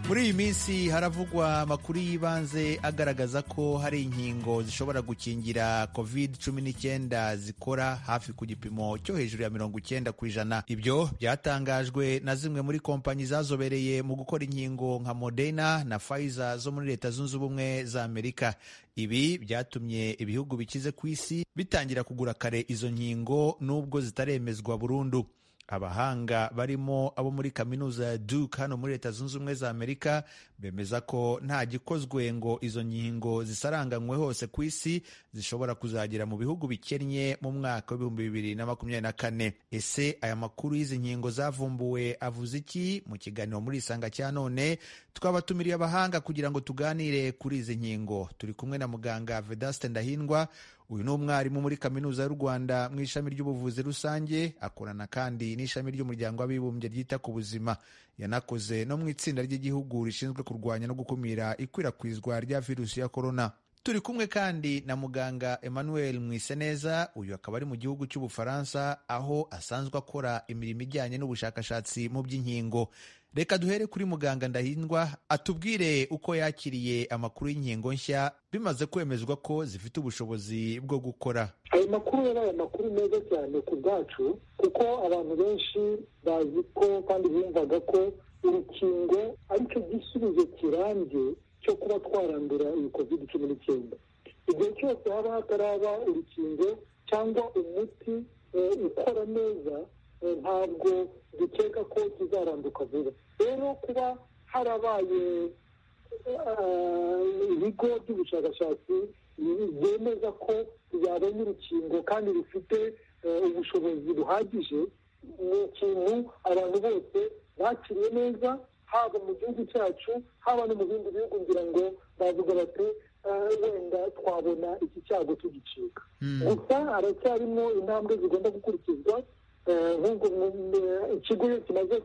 muri iyi minsi haravugwa amakuru y'ibanze agaragaza ko hari inkingo zishobora gukingira covid cumi n'icyenda zikora hafi ku gipimo cyo hejuru ya mirongo icyenda ku ijana ibyo byatangajwe na zimwe muri kompanyi zazobereye mu gukora inkingo nka moderna na pfizer zo muri leta zunze ubumwe za amerika ibi byatumye ibihugu bikize ku isi bitangira kugura kare izo nkingo nubwo zitaremezwa burundu abahanga barimo abo muri kaminuza ya Duke hano muri leta zunze ubumwe za amerika bemeza ko nta gikozwe ngo izo nkingo zisaranganywe hose ku isi zishobora kuzagera mu bihugu bikennye mu mwaka w'ibihumbi bibiri na makumyabiri na kane ese aya makuru y'izi nkingo zavumbuwe avuze iki mu kiganiro muri isanga cya none twabatumiriye abahanga kugira ngo tuganire kuri izi nkingo turi kumwe na muganga vedaste ndahindwa uyu ni umwarimu muri kaminuza y'u rwanda mu ishami ry'ubuvuzi rusange akorana kandi n'ishami ry'umuryango w'abibumbye ryita ku buzima yanakoze no mu itsinda ry'igihugu rishinzwe kurwanya no gukumira ikwirakwizwa rya virusi ya korona turi kumwe kandi na muganga emmanuel mwiseneza uyu akaba ari mu gihugu cy'ubufaransa aho asanzwe akora imirimo ijyanye n'ubushakashatsi mu by'inkingo reka duhere kuri muganga ndahindwa atubwire uko yakiriye amakuru y'inkingo nshya bimaze kwemezwa ko zifite ubushobozi bwo gukora ayo makuru yabaye amakuru meza cyane ku bwacu kuko abantu benshi bazi ko kandi bumvaga ko urukingo aricyo gisubizo kirambye cyo kuba twarandura iyi covid cumi n'icyenda igihe cyose haba hataraba urukingo cyangwa umuti ukora neza ntabwo dukeka ko tuzaranduka vuba rero kuba harabaye ibigo by'ubushakashatsi byemeza ko byabonye urukingo kandi rufite ubushobozi buhagije ni ikintu abantu bose bakiriye neza haba mu gihugu cyacu haba no mu bindi bihugu ngira ngo bavuga bati wenda twabona iki cyago tugicika gusa haracyarimo intambwe zigomba gukurikizwa nk'ubwo ikigo iyo kimaze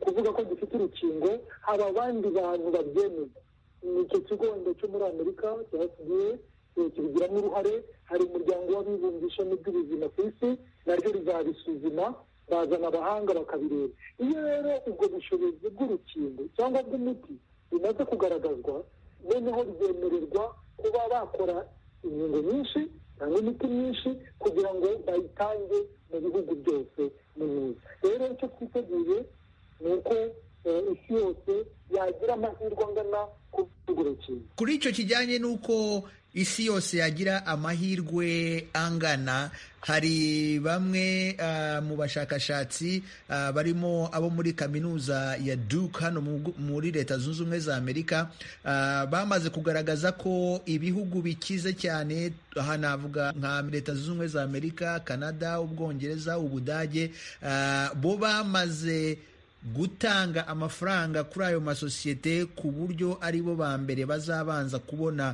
kuvuga ko gifite urukingo haba abandi bantu babyemeza ni icyo kigo wenda cyo muri amerika cyasigaye kibigiramo uruhare hari umuryango w'abibumbye ishami ry'ubuzima ku isi naryo rizabisuzuma bazana abahanga bakabireba iyo rero ubwo bushobozi bw'urukingo cyangwa bw'umuti bimaze kugaragazwa noneho ryemererwa kuba bakora inkingo nyinshi cyangwa imiti myinshi kugira ngo bayitange mu bihugu byose mu myiza rero icyo twiteguye ni uko isi yose yagira amahirwe angana kuri urukingo kuri icyo kijyanye n'uko isi yose yagira amahirwe angana hari bamwe uh, mu bashakashatsi uh, barimo abo muri kaminuza ya Duke hano muri leta zunze ubumwe za amerika uh, bamaze kugaragaza ko ibihugu bikize cyane hanavuga nka leta zunze ubumwe za amerika canada ubwongereza ubudage bo bamaze gutanga amafaranga kuri ayo masosiyete ku buryo ari bo ba mbere bazabanza kubona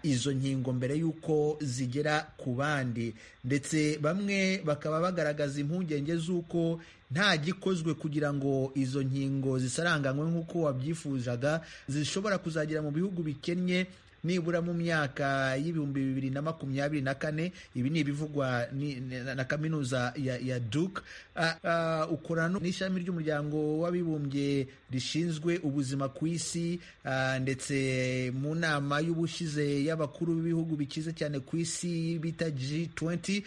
izo nkingo mbere y'uko zigera ku bandi ndetse bamwe bakaba bagaragaza impungenge z'uko nta gikozwe kugira ngo izo nkingo zisaranganywe nk'uko wabyifuzaga zishobora kuzagera mu bihugu bikennye nibura mu myaka y'ibihumbi bibiri na makumyabiri na kane ibi ni ibivugwa na kaminuza ya, ya duke uh, uh, ukorana n'ishami ry'umuryango w'abibumbye rishinzwe ubuzima ku isi uh, ndetse mu nama y'ubushize y'abakuru b'ibihugu bikize cyane ku isi bita G20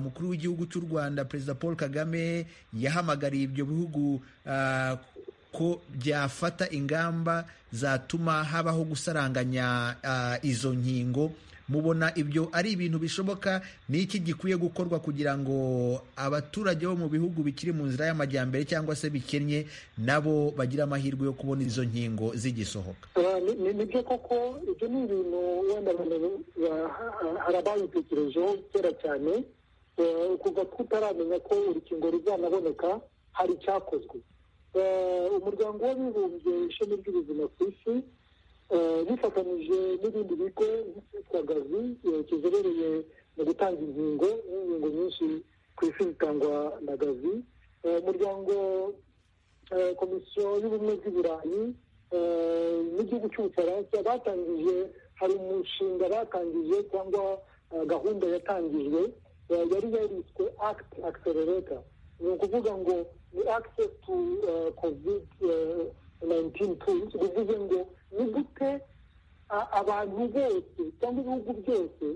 umukuru w'igihugu cy'u Rwanda perezida Paul Kagame yahamagariye ibyo bihugu ko byafata ingamba zatuma habaho gusaranganya uh, izo nkingo mubona ibyo ari ibintu bishoboka ni iki gikwiye gukorwa kugira ngo abaturage bo mu bihugu bikiri mu nzira y'amajyambere cyangwa se bikennye nabo bagira amahirwe yo kubona izo nkingo zigisohoka nibyo koko ibyo ni ibintu wenda hari ababitekerejeho kera cyane kuva tutaramenya ko urukingo ruzanaboneka hari icyakozwe umuryango w'abibumbye ishami ry'ubuzima ku isi bifatanyije n'ibindi bigo byitwa gazi kizobereye mu gutanga inkingo n'inkingo nyinshi ku isi zitangwa na gazi umuryango komisiyo y'ubumwe bw'ibirayi n'igihugu cy'ubufaransa batangije hari umushinga batangije cyangwa gahunda yatangijwe yari yariswe akiti akiserereta ni ukuvuga ngo ni access to covid-19 bivuze ngo ni gute abantu bose cyangwa ibihugu byose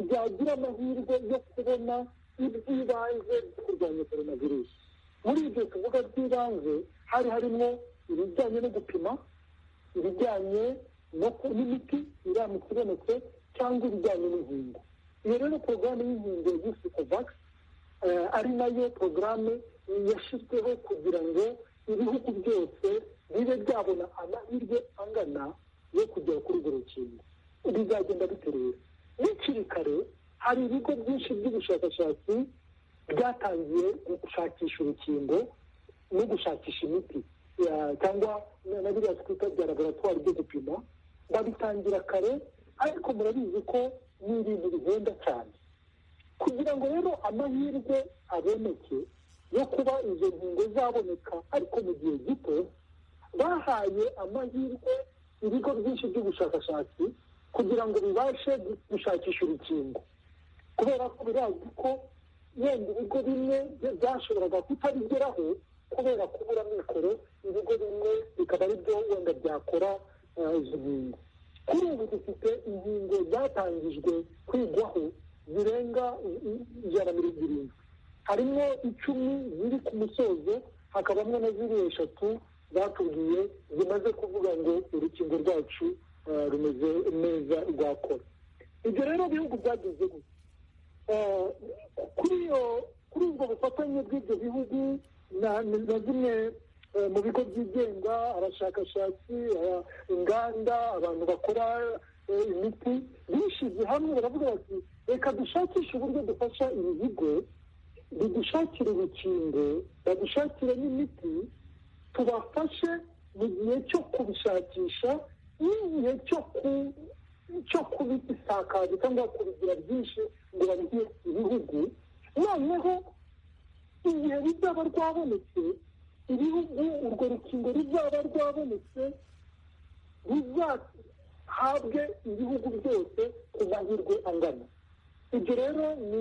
byagira amahirwe yo kubona iby'ibanze byo kurwanya korona virusi muri ibyo tuvuga by'ibanze hari harimo ibijyanye no gupima ibijyanye n'imiti iramutse ibonetse cyangwa ibijyanye n'inkingo iyo rero porogaramu y'inkingo yiswe kovakisi ari nayo porogaramu yashyizweho kugira ngo ibihugu byose bibe byabona amahirwe angana yo kugera kuri urwo rukingo bizagenda biteruye n'ikiri kare hari ibigo byinshi by'ubushakashatsi byatangiye gushakisha urukingo no gushakisha imiti cyangwa na biriya twita bya laboratwari byo gupima babitangira kare ariko murabizi ko ni ibintu bihenda cyane kugira ngo rero amahirwe aboneke yo kuba izo nkingo zaboneka ariko mu gihe gito bahaye amahirwe ibigo byinshi by'ubushakashatsi kugira ngo bibashe gushakisha urukingo kubera ko birazwi ko yenda ibigo bimwe byashoboraga kutabigeraho kubera kubura mikoro ibigo bimwe bikaba ari byo wenda byakora izo nkingo kuri ubu dufite inkingo zatangijwe kwigwaho zirenga ijana na mirongo irindwi harimo icumi ziri ku musozo hakabamo na ziriya eshatu batubwiye zimaze kuvuga ngo urukingo rwacu rumeze neza rwakora ibyo rero bihugu byagize kuri ubwo bufatanye bw'ibyo bihugu na zimwe mu bigo byigenga abashakashatsi inganda abantu bakora imiti bishyize hamwe baravuga bati reka dushakishe uburyo dufasha ibi bigo bidushakire urukingo badushakire n'imiti tubafashe mu gihe cyo kubishakisha n'igihe cyo kubisakaza cyangwa kubigira byinshi ngo babihe ibihugu noneho igihe bizaba rwabonetse ibihugu urwo rukingo ruzaba rwabonetse ruzahabwe ibihugu byose ku mahirwe angana ibyo rero ni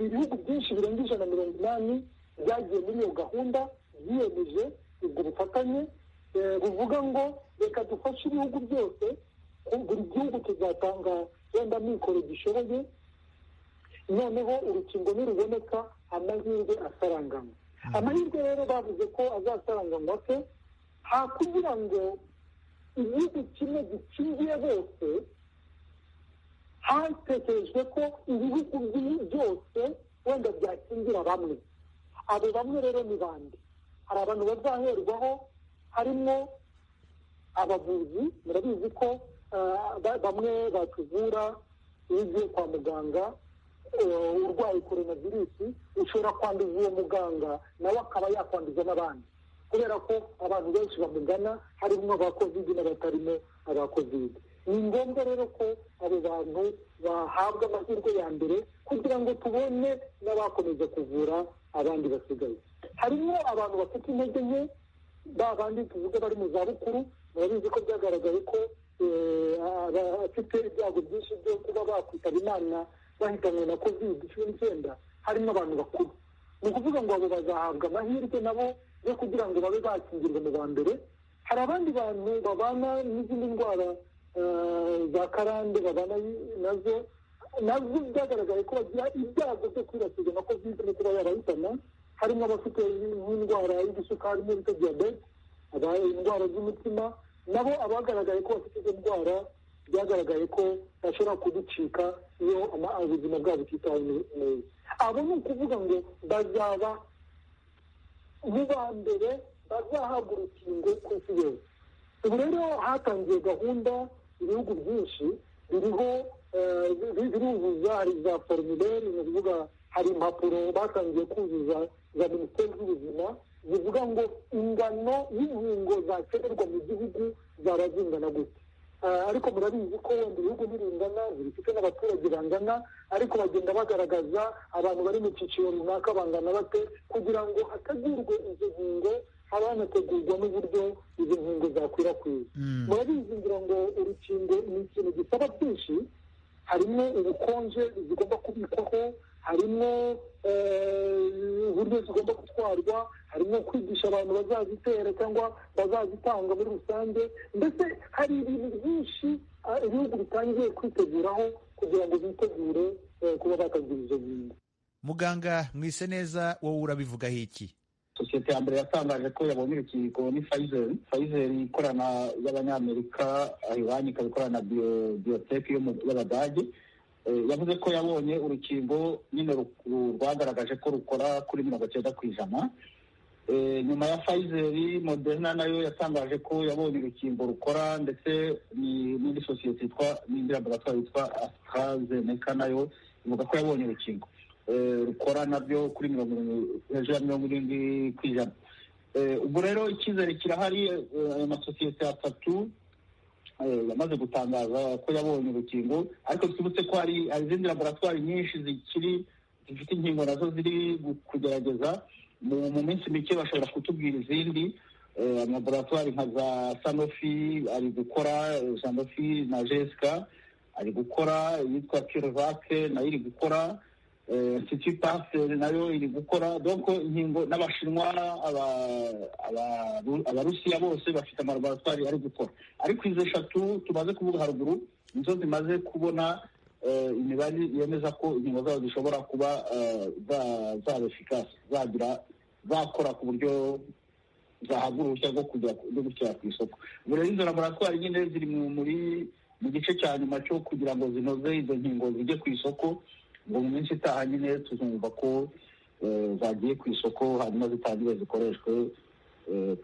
ibihugu byinshi birenga ijana na mirongo inani byagiye muri iyo gahunda byiyemeje ubwo bufatanye buvuga ngo reka dufashe ibihugu byose buri gihugu tuzatanga wenda mikoro gishoboye noneho urukingo ntiruboneka amahirwe asaranganywa amahirwe rero bavuze ko azasaranganywa ko ha kugira ngo igihugu kimwe gikingiye bose hatekerejwe ko ibihugu byose wenda byakingira bamwe abo bamwe rero ni bande hari abantu bazaherwaho harimo abavuzi murabizi ko bamwe batuvura iyo ugiye kwa muganga urwaye korona virusi ushobora kwanduza uwo muganga nawe akaba yakwanduza n'abandi kubera ko abantu benshi bamugana harimo aba kovide n'abatarimo aba kovide ni ngombwa rero ko abo bantu bahabwa amahirwe ya mbere kugira ngo tubone n'abakomeza kuvura abandi basigaye harimo abantu bafite intege nke ba bandi tuvuga bari mu zabukuru murabizi ko byagaragaye ko abafite ibyago byinshi byo kuba bakwitaba imana bahitanwe na kovide cumi n'icyenda harimo abantu bakuru ni ukuvuga ngo abo bazahabwa amahirwe nabo yo kugira ngo babe bakingirwa mu ba mbere hari abandi bantu babana n'izindi ndwara za karande babana nazo nazo byagaragaye ko bagira ibyago byo kwibasirwa na kovide no kuba yabahitana harimo abafite nk'indwara y'udusukari n'ibita diyabete indwara z'umutima nabo abagaragaye ko bafite izo ndwara byagaragaye ko bashobora kuducika iyo ubuzima bwabo butitaweho neza abo ni ukuvuga ngo bazaba mu ba mbere bazahabwa urukingo ku isi yose ubu rero hatangiye gahunda ibihugu byinshi biriho biruzuza hari za forumire ni ukuvuga hari impapuro batangiye kuzuza za minisiteri z'ubuzima zivuga ngo ingano y'inkingo zakenerwa mu gihugu zaba zingana gute ariko murabizi ko wenda ibihugu ntiringana zibifite n'abaturage bangana ariko bagenda bagaragaza abantu bari mu cyiciro runaka bangana bate kugira ngo hategurwe izo nkingo haba hanategurwa n'uburyo izo nkingo zakwirakwira murabizi ngira ngo urukingo ni ikintu gisaba byinshi harimo ubukonje zigomba kubikwaho harimo uburyo zigomba gutwarwa harimo kwigisha abantu bazazitera cyangwa bazazitanga muri rusange ndetse hari ibintu byinshi ibihugu bitangiye kwiteguraho kugira ngo bitegure kuba bakagira izo nkingo muganga mwise neza wowe urabivugaho iki sosiyete ya mbere yatangaje ko yabonye urukingo ni fayizeri fayizeri ikorana y'abanyamerika ayibanye ikaba ikorana biyoteki y'abadage yavuze ko yabonye urukingo nyine rwagaragaje ko rukora kuri mirongo cyenda ku ijana nyuma ya fayizeri moderna nayo yatangaje ko yabonye urukingo rukora ndetse n'indi sosiyete yitwa n'indi laboratwari yitwa asitarazeneka nayo ivuga ko yabonye urukingo rukora nabyo kuri mirongo hejuru ya mirongo irindwi ku ijana ubwo rero icyizere kirahari amasosiyete atatu yamaze gutangaza ko yabonye urukingo ariko twibutse ko hari izindi laboratwari nyinshi zikiri zifite inkingo nazo ziri kugerageza mu minsi mike bashobora kutubwira izindi amalaboratwari nka za sanofi ari gukora sanofi na jesika ari gukora iyitwa kirovake nayo iri gukora siti pasiteri nayo iri gukora doko inkingo n'abashinwa abarusiya bose bafite amalaboratwari ari gukora ariko izo eshatu tumaze kuvuga haruguru nizo zimaze kubona imibare yemeza ko inkingo zabo zishobora kuba zaba efikasi zagira zakora ku buryo zahabwa uruhushya rwo kujya ku isoko ubu rero izo laboratwari nyine ziri muri mu gice cya nyuma cyo kugira ngo zinoze izo nkingo zijye ku isoko ngo mu minsi itaha nyine tuzumva ko zagiye ku isoko hanyuma zitangire zikoreshwe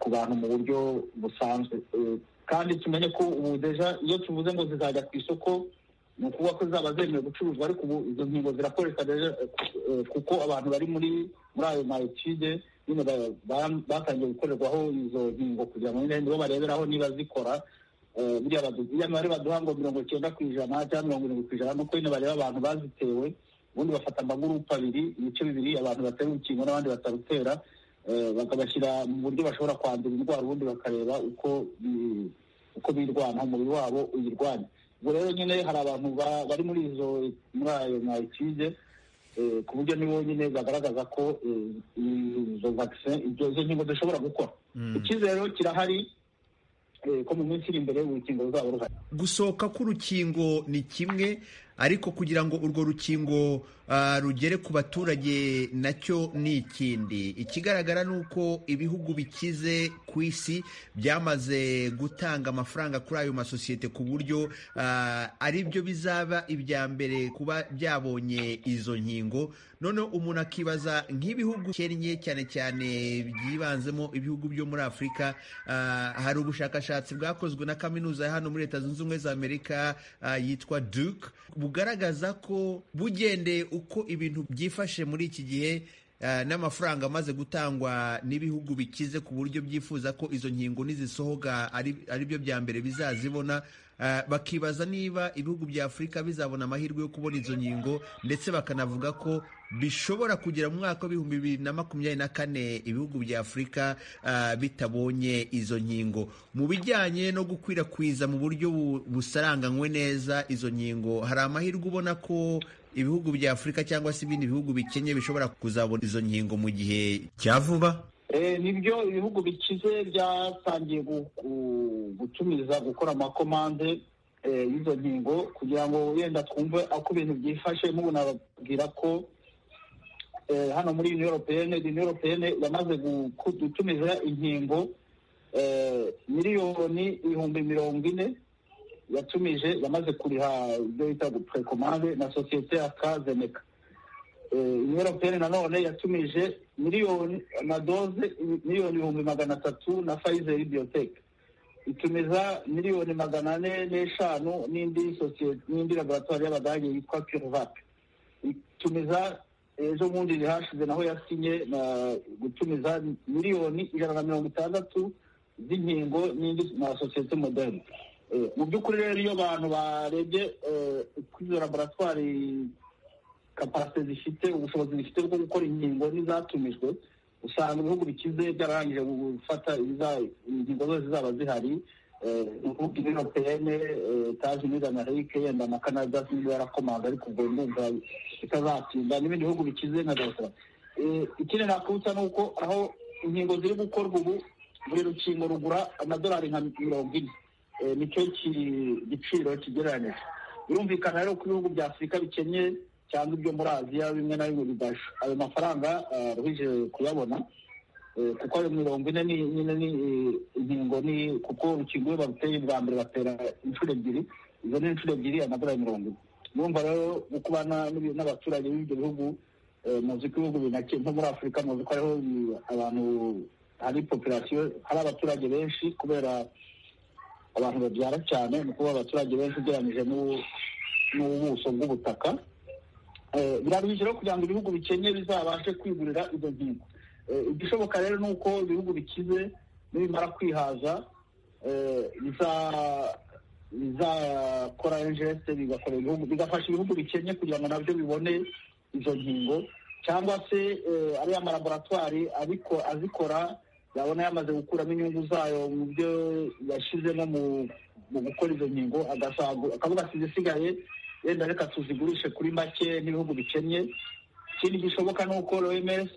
ku bantu mu buryo busanzwe kandi tumenye ko ubu deja iyo tuvuze ngo zizajya ku isoko ni ukuvuga ko zaba zemewe gucuruzwa ariko ubu izo nkingo zirakoreshwa kuko abantu bari muri muri ayo mayetide nyine batangiye gukorerwaho izo nkingo kugira ngo nyine nibo bareberaho niba zikora buriya mibare baduha ngo mirongo icyenda ku ijana cyangwa mirongo irindwi ku ijana nuko nyine bareba abantu bazitewe ubundi bafata amagurupe abiri ibice bibiri abantu batera urukingo n'abandi batarutera bakabashyira mu buryo bashobora kwandura indwara ubundi bakareba uko uko birwana umubiri wabo uyirwanya ubwo rero nyine hari abantu bari muri izo muri ayo mwayikige ku buryo nibo nyine bagaragaza ko izo vakise izo nkingo zishobora gukora icyizere kirahari ko mu minsi iri imbere urukingo ruzaba ruhari gusohoka k'urukingo ni kimwe ariko kugira ngo urwo rukingo rugere ku baturage nacyo ni ikindi ikigaragara ni uko ibihugu bikize ku isi byamaze gutanga amafaranga kuri ayo masosiyete ku buryo ari byo bizaba ibya mbere kuba byabonye izo nkingo noneho umuntu akibaza nk'ibihugu kennye cyane cyane byibanzemo ibihugu byo muri afurika hari ubushakashatsi bwakozwe na kaminuza ya hano muri leta zunze ubumwe za amerika yitwa duke bugaragaza ko bugendeye uko ibintu byifashe muri iki gihe n'amafaranga amaze gutangwa n'ibihugu bikize ku buryo byifuza ko izo nkingo nizisohoka ari byo bya mbere bizazibona bakibaza niba ibihugu bya afurika bizabona amahirwe yo kubona izo nkingo ndetse bakanavuga ko bishobora kugera mu mwaka w'ibihumbi bibiri na makumyabiri na kane ibihugu bya afurika bitabonye izo nkingo mu bijyanye no gukwirakwiza mu buryo busaranganywe neza izo nkingo hari amahirwe ubona ko ibihugu bya afurika cyangwa se ibindi bihugu bikennye bishobora kuzabona izo nkingo mu gihe cya vuba nibyo ibihugu bikize byatangiye gutumiza gukora amakomande y'izo nkingo kugira ngo wenda twumve uko ibintu byifashe mubu nababwira ko hano muri uniyo europeyene uniyo europeyene yamaze gutumiza inkingo miliyoni ibihumbi mirongo ine yatumije yamaze kuriha ibyo bita guprekomande na sosiyete ya kazeneka uniyo europeyene nanone yatumije miliyoni amadoze miliyoni ibihumbi magana atatu na fayizeri biyoteke itumiza miliyoni magana ane n'eshanu n'indi sosiyete n'indi laboratwari y'abadage yitwa kirovake itumiza ejo bundi rihashize naho yasinye na gutumiza miliyoni ijana na mirongo itandatu z'inkingo n'indi na sosiyete moderne mu by'ukuri rero iyo abantu barebye kuri izo laboratwari kapasite zifite ubushobozi zifite bwo gukora inkingo n'izatumijwe usanga ibihugu bikize byararangije gufata ingingo zose zaba zihari imvugo inopeyene tazini amerika yenda na canada sinzi yarakomanga ariko ubwo ndumva bitazatinda n'ibindi bihugu bikize nka dawusara ikindi nakubutsa ni uko aho inkingo ziri gukorwa ubu buri rukingo rugura amadolari nka mirongo ine nicyo giciro kigereranyije birumvikana rero ko ibihugu bya afurika bikennye cyangwa ibyo muri aziya bimwe na bimwe bidasha ayo mafaranga ruhije kuyabona kuko ayo mirongo ine ni nyine ni inkingo ni kuko urukingo iyo baruteye bwa mbere batera inshuro ebyiri izo ni inshuro ebyiri amadolari mirongo ine urumva rero gukubana n'abaturage b'ibyo bihugu muzi ko ibihugu binake nko muri afurika muzi ko hariho abantu hari populasiyo hari abaturage benshi kubera abantu babyara cyane ni ukuba abaturage benshi ugereranyije n'ubuso bw'ubutaka biraruhije rero kugira ngo ibihugu bikennye bizabashe kwigurira izo nkingo igishoboka rero ni uko ibihugu bikize nibimara kwihaza bizakora enjeste bigafasha ibihugu bikennye kugira ngo nabyo bibone izo nkingo cyangwa se ariya amalaboratwari azikora yabona yamaze gukuramo inyungu zayo mu byo yashyizemo mu gukora izo nkingo akavuga zisigaye wenda reka tuzigurishe kuri make n'ibihugu bikennye ikindi gishoboka ni uko oms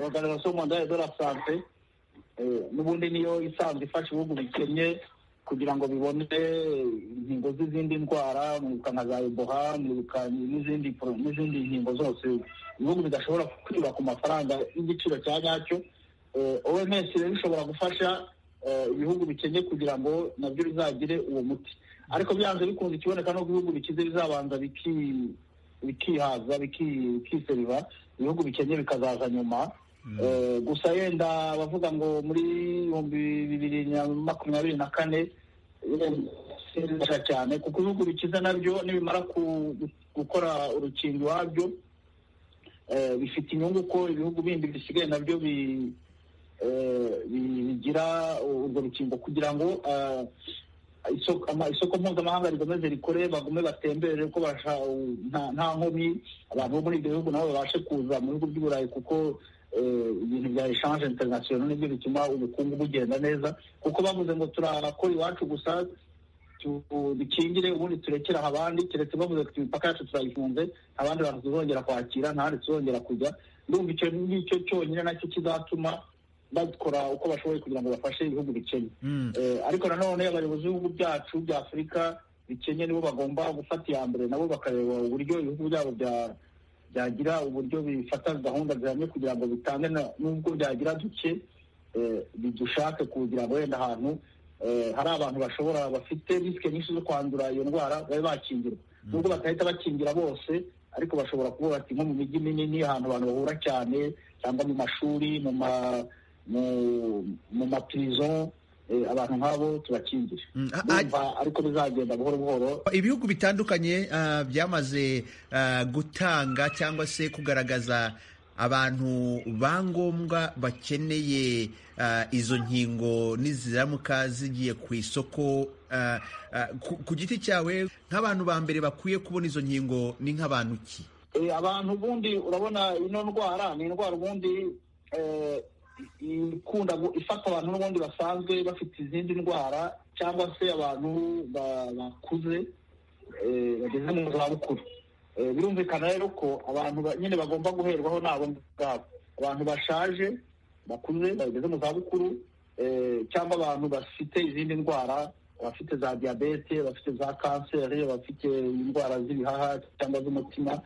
organization mondiale de la sante n'ubundi niyo isanzwe ifasha ibihugu bikennye kugira ngo bibone inkingo z'izindi ndwara mwibuka nka za eboha mwibuka n'izindi nkingo zose ibihugu bidashobora kwiba ku mafaranga y'igiciro cya nyacyo oms rero ishobora gufasha ibihugu bikennye kugira ngo nabyo bizagire uwo muti ariko byanze bikunze ikiboneka no ibihugu bikize bizabanza bikihaza bikiseriva ibihugu bikennye bikazaza nyuma gusa yenda bavuga ngo muri ibihumbi bibiri na makumyabiri na kane cyane kuko ibihugu bikize nabyo nibimara gukora urukingo iwabyo bifite inyungu ko ibihugu bindi bisigaye nabyo bigira urwo rukingo kugira ngo isoko mpuzamahanga rikomeze rikore bagume batembere ko nta nkomyi abantu bo muri ibyo bihugu nabo babashe kuza mu bihugu by'uburayi kuko ibintu bya eshanje interinasiyonali nibyo bituma ubukungu bugenda neza kuko bavuze ngo turakora iwacu gusa dukingire ubundi turekera abandi keretse bavuze ko imipaka yacu turayifunze abandi bantu tuzongera kwakira ntahandi tuzongera kujya ndumva icyo ngicyo cyonyine nacyo kizatuma bakora uko bashoboye kugira ngo bafashe ibihugu bikennye ariko nanone abayobozi b'ibihugu byacu bya afurika bikennye nibo bagomba gufata iya mbere nabo bakareba uburyo ibihugu byabo byagira uburyo bifata gahunda zihamye kugira ngo bitange n'ubwo byagira duke bidushake kugira ngo wenda ahantu hari abantu bashobora bafite risike nyinshi zo kwandura iyo ndwara babe bakingirwa nubwo batahita bakingira bose ariko bashobora kuvuga ati nko mu mijyi minini ahantu abantu bahura cyane cyangwa mu mashuri mu mapirizo abantu nk'abo tubakingire ariko bizagenda buhoro buhoro ibihugu bitandukanye byamaze gutanga cyangwa se kugaragaza abantu ba ngombwa bakeneye izo nkingo niziramuka zigiye ku isoko ku giti cyawe nk'abantu ba mbere bakwiye kubona izo nkingo ni nk'abantu ki abantu ubundi urabona ino ndwara ni indwara ubundi ikunda ifata abantu n'ubundi basanzwe bafite izindi ndwara cyangwa se abantu bakuze bageze mu zabukuru birumvikana rero ko abantu nyine bagomba guherwaho nabo ngabo abantu bashaje bakuze bageze mu zabukuru cyangwa abantu bafite izindi ndwara abafite za diyabete abafite za kanseri abafite indwara z'ibihaha cyangwa z'umutima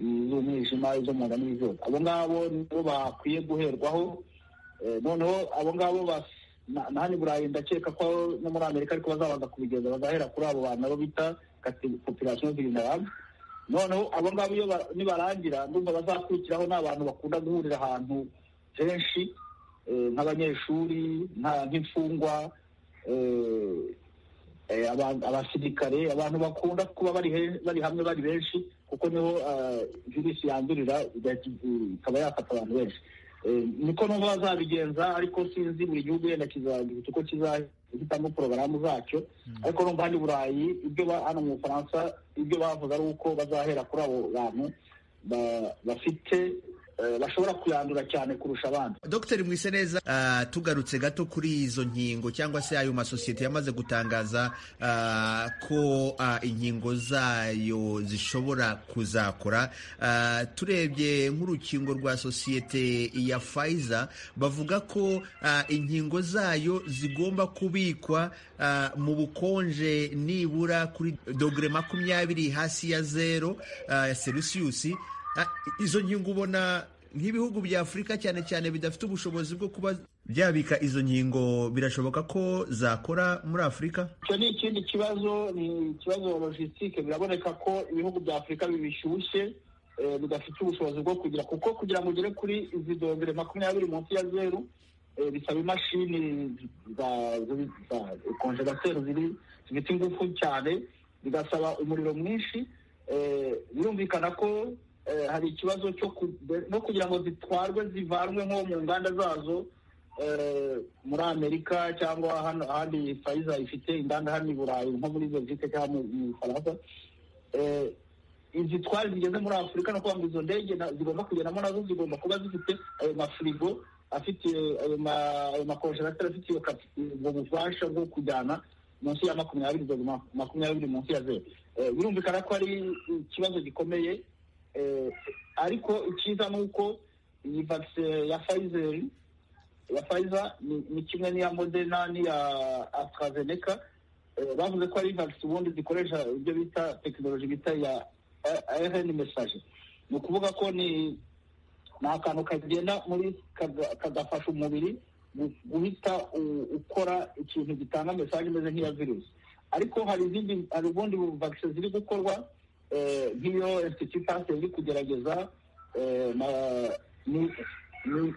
iz'umwijima izo mu nda n'izindi abo ngabo nibo bakwiye guherwaho noneho abo ngabo na hano i burayi ndakeka ko no muri amerika ariko bazabanza kubigeza bagahera kuri abo bantu abo bita popirasiyo vulnerable noneho abo ngabo iyo nibarangira ndumva bazakurikiraho ni abantu bakunda guhurira ahantu henshi nk'abanyeshuri nk'imfungwa abasirikare abantu bakunda kuba bari hamwe bari benshi kuko niho virusi yandurira ikaba yafata abantu benshi niko n'ubu bazabigenza ariko sinzi buri gihugu wenda kizagira uko kizahitamo porogaramu zacyo ariko n'umva hano i burayi ibyo hano mu bufaransa ibyo bavuze ari uko bazahera kuri abo bantu bafite bashobora kuyandura cyane kurusha abandi dr mwiseneza uh, tugarutse gato kuri izo nkingo cyangwa se ayo masosiyete yamaze gutangaza uh, ko uh, inkingo zayo zishobora kuzakora uh, turebye nk'urukingo rwa sosiyete ya Pfizer bavuga ko uh, inkingo zayo zigomba kubikwa uh, mu bukonje nibura kuri dogere makumyabiri hasi ya zero uh, ya celsius izo nkingo ubona nk'ibihugu bya afurika cyane cyane bidafite ubushobozi bwo kuba byabika izo nkingo birashoboka ko zakora muri afurika icyo ni ikindi kibazo ni ikibazo logisitike biraboneka ko ibihugu bya afurika bibishyushye bidafite ubushobozi bwo kugira kuko kugira ngo ugere kuri izi dogere makumyabiri munsi ya zeru bisaba imashini za konjerateri zifite ingufu cyane bigasaba umuriro mwinshi birumvikana ko hari ikibazo cyo no kugira ngo zitwarwe zivanwe nko mu nganda zazo muri amerika cyangwa ahandi fayiza ifite inganda hano i burayi nko muri belgique cyangwa mu faransa izitwara zigeze muri afurika no kuvuga ngo izo ndege zigomba kugendamo nazo zigomba kuba zifite ayo mafirigo afite ayo makonjerateri afite ubwo bubasha bwo kujyana munsi ya makumyabiri makumyabiri munsi ya zeru birumvikana ko ari ikibazo gikomeye ariko icyiza ni uko iyi vagisine ya fayizeri ya fayiza ni kimwe n'iya modena n'iya atarazeneka bavuze ko ari vagisi ubundi zikoresha ibyo bita tekinoloji bita ya rn mesaje ni ukuvuga ko ni akantu kagenda muri kagafasha umubiri guhita ukora ikintu gitanga mesaje imeze nk'iya virusi ariko hari izindi hari ubundi vagisi ziri gukorwa nk'iyo institute pasi iri kugerageza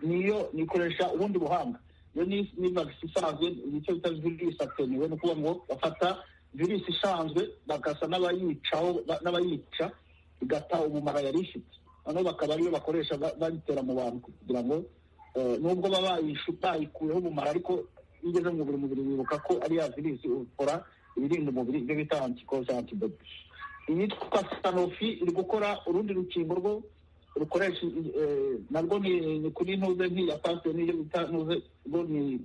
niyo nikoresha ubundi buhanga iyo ni vagisi isanzwe nicyo bita virusi ateniwe ni ukuvuga ngo bafata virusi isanzwe bagasa n'abayicaho n'abayica igata umumaro yari ifite noneho bakaba ariyo bakoresha bayitera mu bantu kugira ngo nubwo baba bayikuyeho umumaro ariko iyo ugeze mu mubiri mubiri wibuka ko ari ya virusi ukora ibirinda umubiri ibyo bita antikoro cyangwa antibodi iyitwa sanofi iri gukora urundi rukingo rwo rukoresha narwo ni kuri ntuze nk'iya pasite n'iyo bita ntuze rwo ni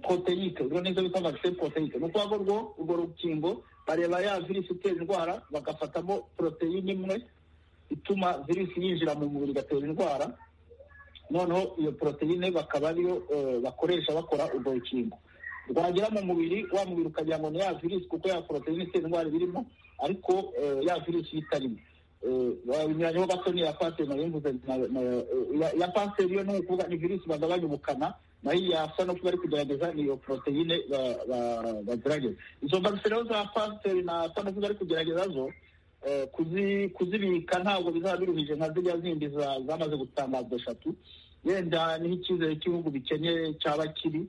poroteyike rwo nizo bita vagisine poroteyike ni ukuvuga ngo urwo rukingo bareba ya virusi itera indwara bagafatamo poroteyine imwe ituma virusi yinjira mu mubiri igatera indwara noneho iyo poroteyine bakaba ariyo bakoresha bakora urwo rukingo rwagera mu mubiri wa mubiri ukagira ngo ni ya virusi kuko ya poroteyine itera indwara birimo ariko ya virusi itarimo binyuranye gato ni iya pasiteri nayo mvuze iya pasiteri yo ni ukuvuga ni virusi bagabanya ubukana nayo iya sanofi bari kugerageza ni iyo poroteyine bagerageza izo vagisine rero za pasiteri na sanofi bari kugerageza zo kuzibika ntabwo bizaba biruhije nka ziriya zindi zamaze gutangazwa eshatu wenda niho icyizere cy'ibihugu bikeneye cyaba kiri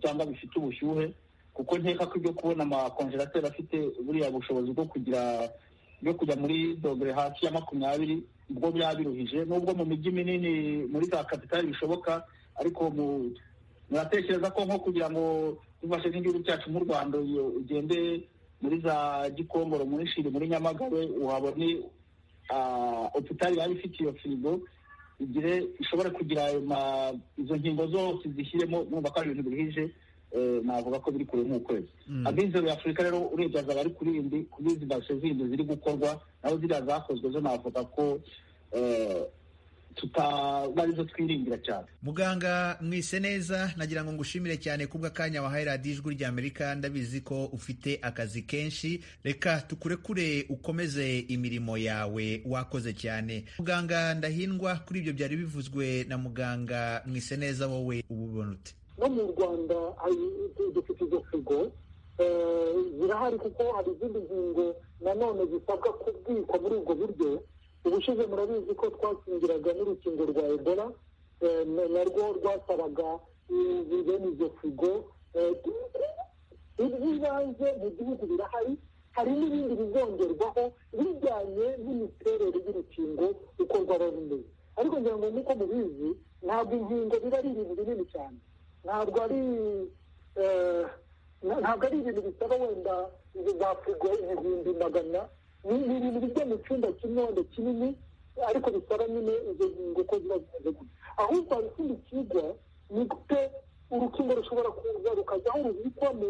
cyangwa bifite ubushyuhe kuko nkeka ko ibyo kubona amakonjerateri afite buriya bushobozi bwo kugira bwo kujya muri dogere hasi ya makumyabiri ubwo byaba biruhije nubwo mu mijyi minini muri za kapitali bishoboka ariko muratekereza ko nko kugira ngo dufashe n'igihugu cyacu mu rwanda ugende muri za gikongoro muri shiri muri nyamagabe uhabone opitari yaba ifite iyo firigo igire ishobora kugira izo ngingo zose zishyiremo mwumva ko ari ibintu biruhije navuga ko biri kure nk'ukwezi abize muri afurika rero urebye azaba ari kuri indi kuri izi mbashe zindi ziri gukorwa naho ziriya zakozwe zo navuga ko tutarizo twiringira cyane muganga mwise neza nagira ngo ngushimire cyane kubwa akanya wahaye radiyo ijwi rya amerika ndabizi ko ufite akazi kenshi reka tukurekure ukomeze imirimo yawe wakoze cyane muganga ndahindwa kuri ibyo byari bivuzwe na muganga mwise neza wowe ububona ute no mu rwanda dufite izo figo zirahari kuko hari izindi ngingo nanone zisabwa kubwikwa muri ubwo buryo ubushize murabizi ko twakingiraga n'urukingo rwa ebola narwo rwasabaga bene izo figo iby'ibanze mu gihugu birahari hari n'ibindi bizongerwaho bijyanye n'imiterere y'urukingo uko rwaba rumeze ariko ngira ngo nk'uko mubizi ntabwo inkingo biba ari ibintu binini cyane ntabwo ari ntabwo ari ibintu bisaba wenda za frigo ibihumbi magana ni ibintu bijya mu cyumba kimwe wenda kinini ariko bisaba nyine izo ngingo ko ziba zimeze gutya ahubwo hari ikindi kiga ni gute urukingo rushobora kuza rukajyaho rubikwa mu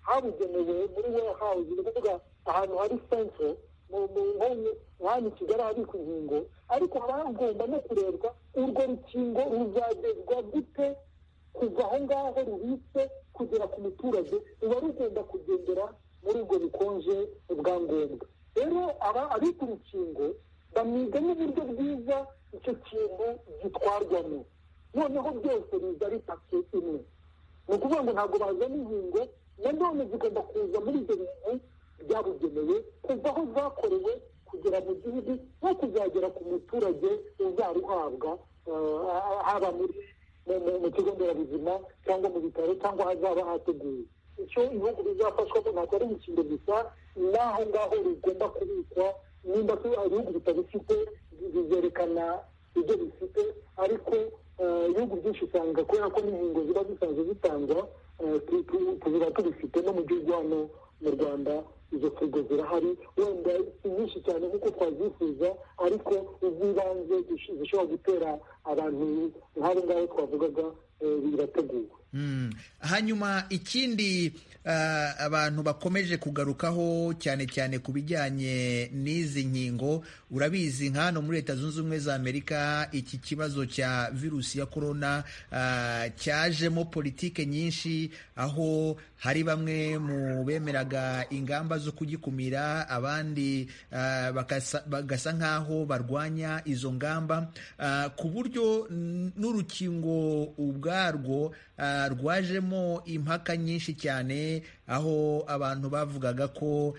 habugenewe muri warehawuzi ni ukuvuga ahantu hari sentire mu nkomyi hano i kigali habikwa inkingo ariko haba hagomba no kurebwa urwo rukingo ruzagezwa gute kuva aho ngaho rubitse kugera ku muturage ruba rugomba kugendera muri ubwo bukonje bwa ngombwa rero aba abita urukingo bamwiga n'uburyo bwiza icyo kintu gitwarwamo noneho byose biza ari paki imwe ni ukuvuga ngo ntabwo bazana inkingo nanone zigomba kuza muri ibyo bintu byabugenewe kuva aho zakorewe kugera mu gihugu no kuzagera ku muturage uzaruhabwa haba muri mu kigo nderabuzima cyangwa mu bitaro cyangwa ahazaba hateguwe icyo ibihugu bizafashwamo ntabwo ari urukingo gusa n'aho ngaho rugomba kubikwa nimba ibihugu bitabifite bizerekana ibyo bifite ariko ibihugu byinshi usanga kubera ko n'inkingo ziba zisanzwe zitangwa tuziba tubifite no mu gihugu hano mu rwanda izo kigo zirahari wenda si nyinshi cyane nk'uko twazifuza ariko iz'ibanze zishobora gutera abantu nk'abo ngabo twavugaga birateguwe hanyuma ikindi abantu bakomeje kugarukaho cyane cyane ku bijyanye n'izi nkingo urabizi nka hano muri leta zunze ubumwe za amerika iki kibazo cya virusi ya korona cyajemo politike nyinshi aho hari bamwe mu bemeraga ingamba zo kugikumira abandi bagasa nk'aho barwanya izo ngamba ku buryo n'urukingo ubwarwo rwajemo impaka nyinshi cyane aho abantu bavugaga ko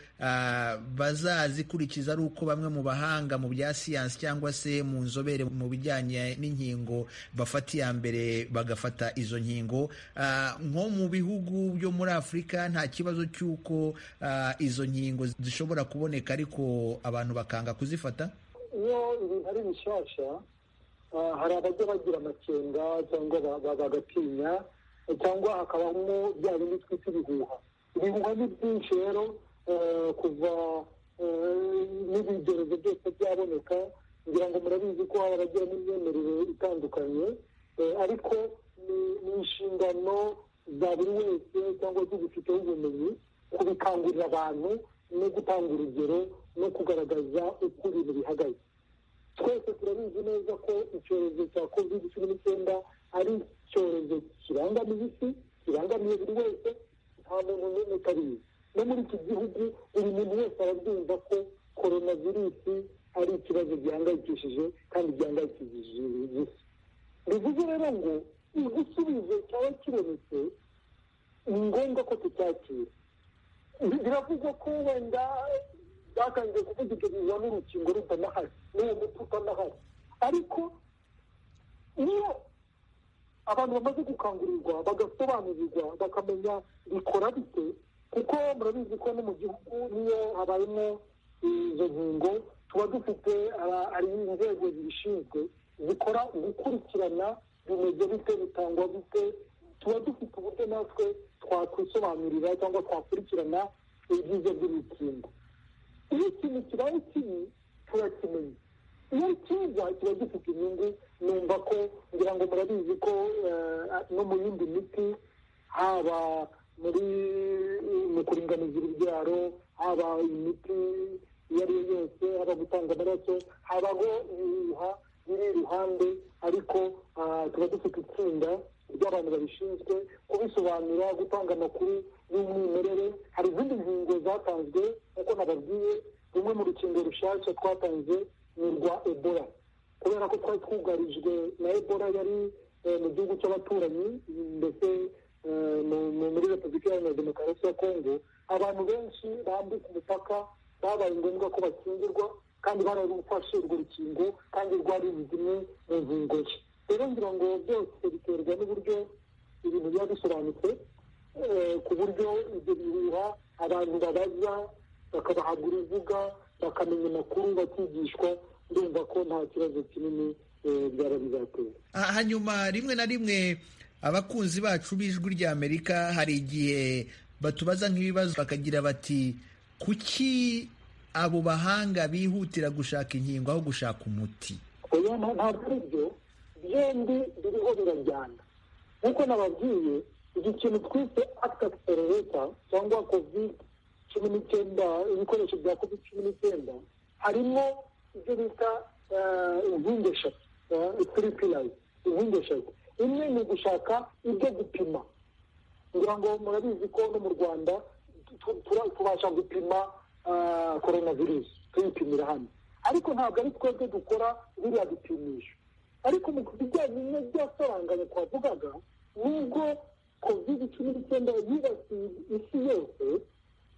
bazazikurikiza ari uko bamwe mu bahanga mu bya siyansi cyangwa se mu nzobere mu bijyanye n'inkingo bafata iya mbere bagafata izo nkingo nko mu bihugu byo muri afurika nta kibazo cy'uko izo nkingo zishobora kuboneka ariko abantu bakanga kuzifata iyo ibintu ari bishyashya hari abajya bagira amakenga cyangwa bagatinya cyangwa hakabamo bya bindi twita ibihuha ibihuha ni byinshi rero kuva n'ibigeragezo byose byaboneka ngira ngo murabizi ko hari abagira n'imyemerere itandukanye ariko ni inshingano za buri wese cyangwa se zifiteho ubumenyi kubikangurira abantu no gutanga urugero no kugaragaza uko ibintu bihagaze twese turabizi neza ko icyorezo cya covid cumi n'icyenda ari icyorezo kirangamiye isi kirangamiye buri wese nta muntu n'umwe utariye no muri iki gihugu buri muntu wese arabyumva ko korona virusi ari ikibazo gihangayikishije kandi gihangayikishije isi bivuze rero ngo igisubizo cyaba kibonetse ni ngombwa ko tucyakira biravugwa ko wenda batangiye kuvuga ibyo biza n'urukingo rutanahari n'uwo muti utanahari ariko iyo abantu bamaze gukangurirwa bagasobanurirwa bakamenya bikora bite kuko murabizi ko no mu gihugu niyo habayemo izo nkingo tuba dufite ari inzego zibishinzwe zikora gukurikirana bimeze bite bitangwa bite tuba dufite uburyo natwe twakwisobanurira cyangwa twakurikirana ibyiza by'imikingo iyo ikintu kibaye kibi turakimenya iyo kiza kiba gifite inyungu numva ko ngira ngo murabizi ko no mu yindi miti haba muri mu kuringaniza urubyaro haba imiti iyo ari yo yose haba gutanga amaraso habaho ibihuha biri iruhande ariko tuba dufite itsinda ry'abantu babishinzwe kubisobanura gutanga amakuru y'umwimerere hari izindi nkingo zatanzwe nk'uko nababwiye rumwe mu rukingo rushyashya twatanze ni urwa ebola kubera ko twari twugarijwe na ebola yari mu gihugu cy'abaturanyi ndetse muri repubulika iharanira demokarasi ya kongo abantu benshi bambuka umupaka babaye ngombwa ko bakingirwa kandi bararufashe urwo rukingo kandi rwari zimwe mu ngingo nshya rero ngira ngo byose biterwa n'uburyo ibintu biba bisobanutse ku buryo ibyo bihuha abantu babaza bakabahabwa urubuga bakamenya amakuru bakigishwa ndumva ko nta kibazo kinini byaba bizatera hanyuma rimwe na rimwe abakunzi bacu b'ijwi ry'amerika hari igihe batubaza nk'ibibazo bakagira bati kuki abo bahanga bihutira gushaka inkingo aho gushaka umuti oya ntabwo ari byo byombi biriho birajyana nk'uko nababwiye iki kintu twise akita akisiterereta cyangwa covid cumi n'icyenda ibikoresho bya covid cumi n'icyenda harimo ibyo bita inkingi eshatu turi pilayi inkingi eshatu imwe ni ugushaka ibyo gupima kugira ngo murabizi ko no mu rwanda tubasha gupima korona virusi tuyipimira hano ariko ntabwo ari twebwe dukora biriya bipimisho ariko mu bijyanye no byasaranganya twavugaga nubwo covid cumi n'icyenda yibasiye isi yose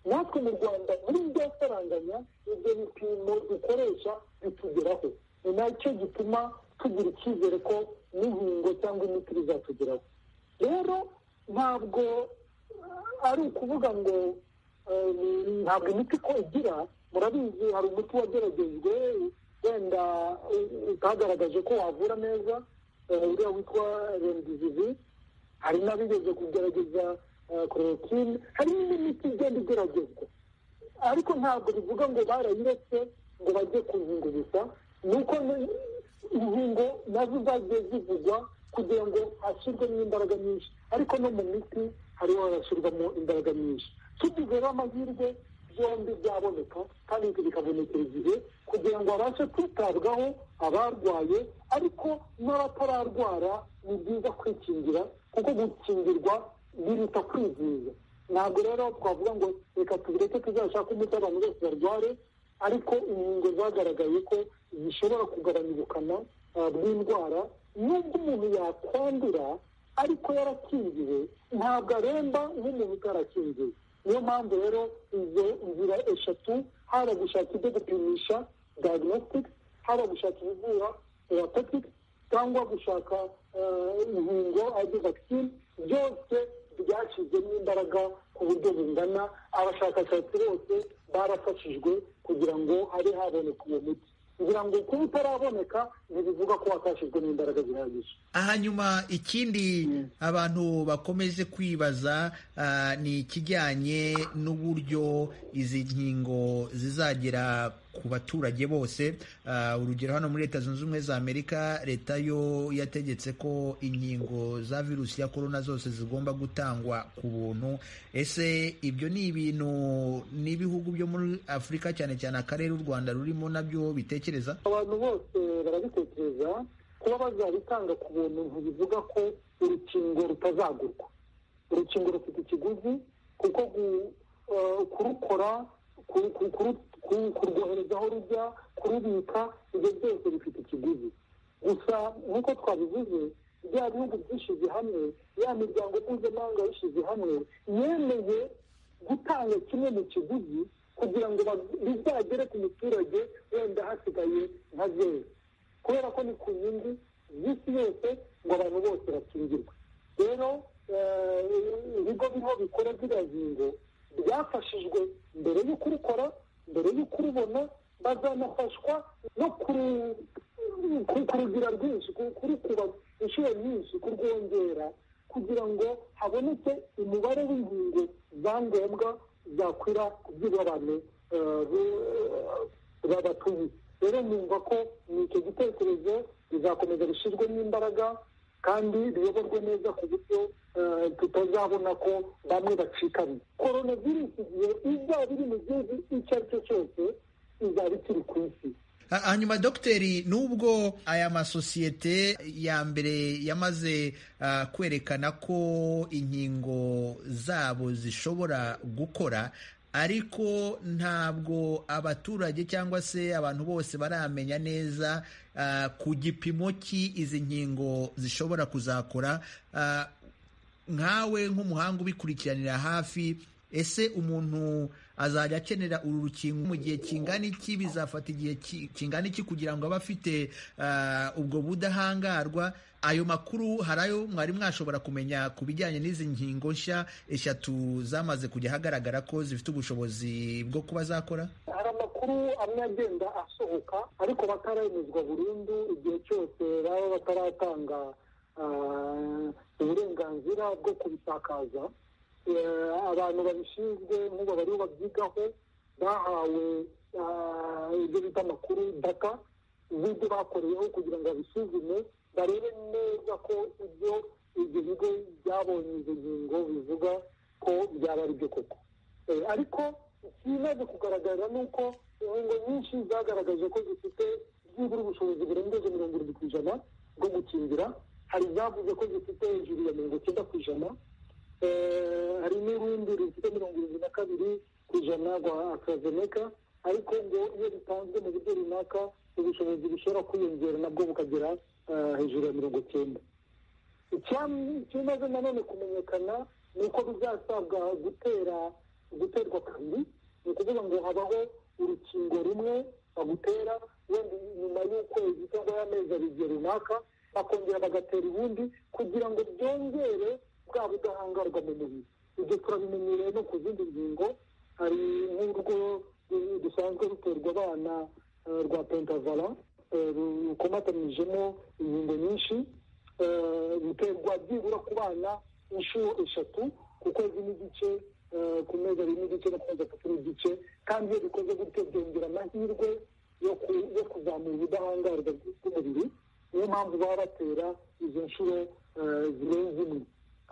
natwe mu rwanda muri byasaranganya ibyo bipimo dukoresha bitugeraho ni nacyo gituma tugira icyizere ko n'inkingo cyangwa imiti bizatugeraho rero ntabwo ari ukuvuga ngo ntabwo imiti ko igira murabizi hari umuti wageragejwe wenda utagaragaje ko wavura neza uriya witwa remdizivi hari n'abigeze kugerageza korotine hari n'indi miti igenda igeragezwa ariko ntabwo bivuga ngo barayiretse ngo bajye ku nkingo gusa ni uko inkingo nazo zagiye zivugwa kugira ngo hashyirwemo imbaraga nyinshi ariko no mu miti hariho harashyirwamo imbaraga nyinshi tugizeho amahirwe byombi byaboneka kandi bikabonekera igihe kugira ngo babashe kwitabwaho abarwaye ariko n'abatararwara ni byiza kwikingira kuko gukingirwa biruta kwizihiza ntabwo rero twavuga ngo reka tubireke tuzashake umuti abantu bose barware ariko inkingo zagaragaye ko zishobora kugabanya ubukana bw'indwara nubwo umuntu yakwandura ariko yarakingiwe ntabwo aremba nk'umuntu utarakingiwe niyo mpamvu rero izo nzira eshatu haba gushaka ibyo gupimisha diagnostics haba gushaka ibivura therapeutic cyangwa gushaka inkingo arizo vaccine byose byashyizwemo imbaraga ku buryo bungana abashakashatsi bose barafashijwe kugira ngo habe haboneka uwo muti kugira ngo kuba utaraboneka ntibivuga ko watashyizwemo imbaraga zihagije hanyuma ikindi abantu bakomeje kwibaza ni ikijyanye n'uburyo izi nkingo zizagera ku baturage bose urugero hano muri leta zunze ubumwe za amerika leta yo yategetse ko inkingo za virusi ya korona zose zigomba gutangwa ku buntu ese ibyo ni ibintu n'ibihugu byo muri afurika cyane cyane akarere u rwanda rurimo nabyo bitekereza abantu bose barabitekereza kuba bazabitanga ku buntu ntibivuga ko urukingo rutazagurwa urukingo rufite ikiguzi kuko kurukora kurwohereza aho rujya kurubika ibyo byose bifite ikiguzi gusa nk'uko twabivuze bya bihugu byishyize hamwe ya miryango mpuzamahanga yishyize hamwe yemeye gutanga kimwe mu kiguzi kugira ngo bizagere ku muturage wenda hasigaye nka zeru kubera ko ni ku nyungu z'isi yose ngo abantu bose bakingirwe rero ibigo biriho bikora ziriya ngingo byafashijwe mbere yo kurukora mbere yo kurubona bazanafashwa no kurugira rwinshi kurukuba inshuro nyinshi kurwongera kugira ngo haboneke umubare w'ingingo za ngombwa zakwira ku by'igabane babatuye rero numva ko ni icyo gitekerezo bizakomeza bishyirwemo imbaraga kandi biyoborwe neza ku buryo tutazabona ko bamwe bacikanye korona virusi igihe izaba iri mu gihugu icyo ari cyo cyose izaba ikiri ku isi hanyuma dogiteri nubwo aya masosiyete ya mbere yamaze kwerekana ko inkingo zabo zishobora gukora ariko ntabwo abaturage cyangwa se abantu bose baramenya neza ku gipimo ki izi nkingo zishobora kuzakora nkawe nk'umuhanga ubikurikiranira hafi ese umuntu azajya akenera uru rukingo mu gihe kingana iki bizafata igihe kingana iki kugira ngo abe afite ubwo budahangarwa ayo makuru hari ayo mwari mwashobora kumenya ku bijyanye n'izi nkingo nshya eshatu zamaze kujya ahagaragara ko zifite ubushobozi bwo kuba zakora hari amakuru amwe agenda asohoka ariko bataremezwa burundu igihe cyose baba bataratanga uburenganzira bwo kubisakaza abantu babishinzwe nk'ubu bariho babyigaho bahawe ibyo bita amakuru data z'ibyo bakoreyeho kugira ngo babisuzume barebe neza ko ibyo ibyo bigo byabonye izo ngingo bivuga ko byaba ari byo koko ariko ikimaze kugaragara ni uko inkingo nyinshi zagaragaje ko zifite byibura ubushobozi burengeje mirongo irindwi ku ijana bwo gukingira hari izavuze ko zifite hejuru ya mirongo icyenda ku ijana hari n'urundi rufite mirongo irindwi na kabiri ku ijana rwa akazeneka ariko ngo iyo bitanzwe mu buryo runaka ubushobozi bushobora kwiyongera nabwo bukagera hejuru ya mirongo icyenda ikimaze nanone kumenyekana ni uko bizasabwa gutera guterwa kabiri ni ukuvuga ngo habaho urukingo rumwe bagutera wenda nyuma y'ukwezi cyangwa y'amezi abiri runaka bakongera bagatera ubundi kugira ngo byongere bwa budahangarwa mu mubiri ibyo turabimenyereye no ku zindi ngingo hari nk'urwo dusanzwe ruterwa abana rwa pentavara rukomatanyijemo inkingo nyinshi ruterwa byibura ku bana inshuro eshatu ku kwezi n'igice ku mezi abiri n'igice no ku mezi atatu n'igice kandi iyo bikoze gutyo byongera amahirwe yo kuzamura ubudahangarwa bw'umubiri niyo mpamvu baba batera izo nshuro zirenze imwe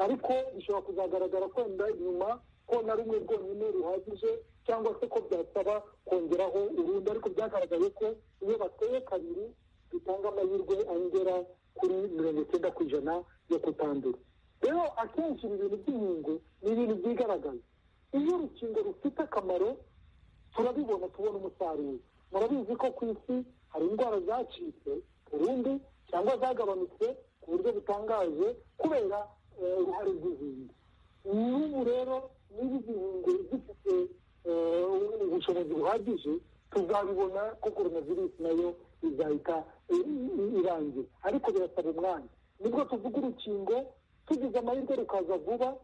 ariko bishobora kuzagaragara kwenda inyuma ko na rumwe rwonyine ruhagije cyangwa se ko byasaba kongeraho urundi ariko byagaragaye ko iyo bateye kabiri bitanga amahirwe angera kuri mirongo icyenda ku ijana yo kutandura rero akenshi ibi bintu by'inkingo ni ibintu byigaragaza iyo urukingo rufite akamaro turabibona tubona umusaruro murabizi ko ku isi hari indwara zacitse burundu cyangwa zagabanutse ku buryo butangaje kubera uruhare rw'izindi n'ubu rero niba izi nkingo zifite ubushobozi buhagije tuzabibona ko korona virusi nayo izahita irangira ariko birasaba umwanya nibwo tuvuga urukingo tugize amahirwe rukaza vuba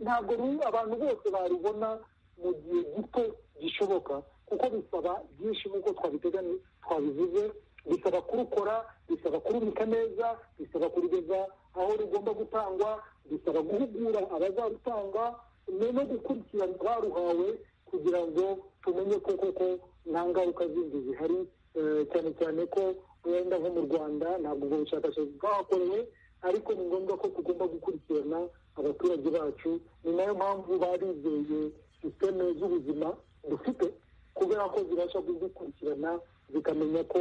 ntabwo abantu bose barubona mu gihe gito gishoboka kuko bisaba byinshi nk'uko twabiteganya twabivuze bisaba kurukora bisaba kurubika neza bisaba kurugeza aho rugomba gutangwa bisaba guhugura abazarutanga no gukurikirana abaruhawe kugira ngo tumenye ko koko nta ngaruka zindi zihari cyane cyane ko wenda nko mu rwanda ntabwo ubwo bushakashatsi bwahakorewe ariko ni ngombwa ko tugomba gukurikirana abaturage bacu ni nayo mpamvu barizeye sisiteme z'ubuzima dufite kubera ko zibasha kuzikurikirana zikamenya ko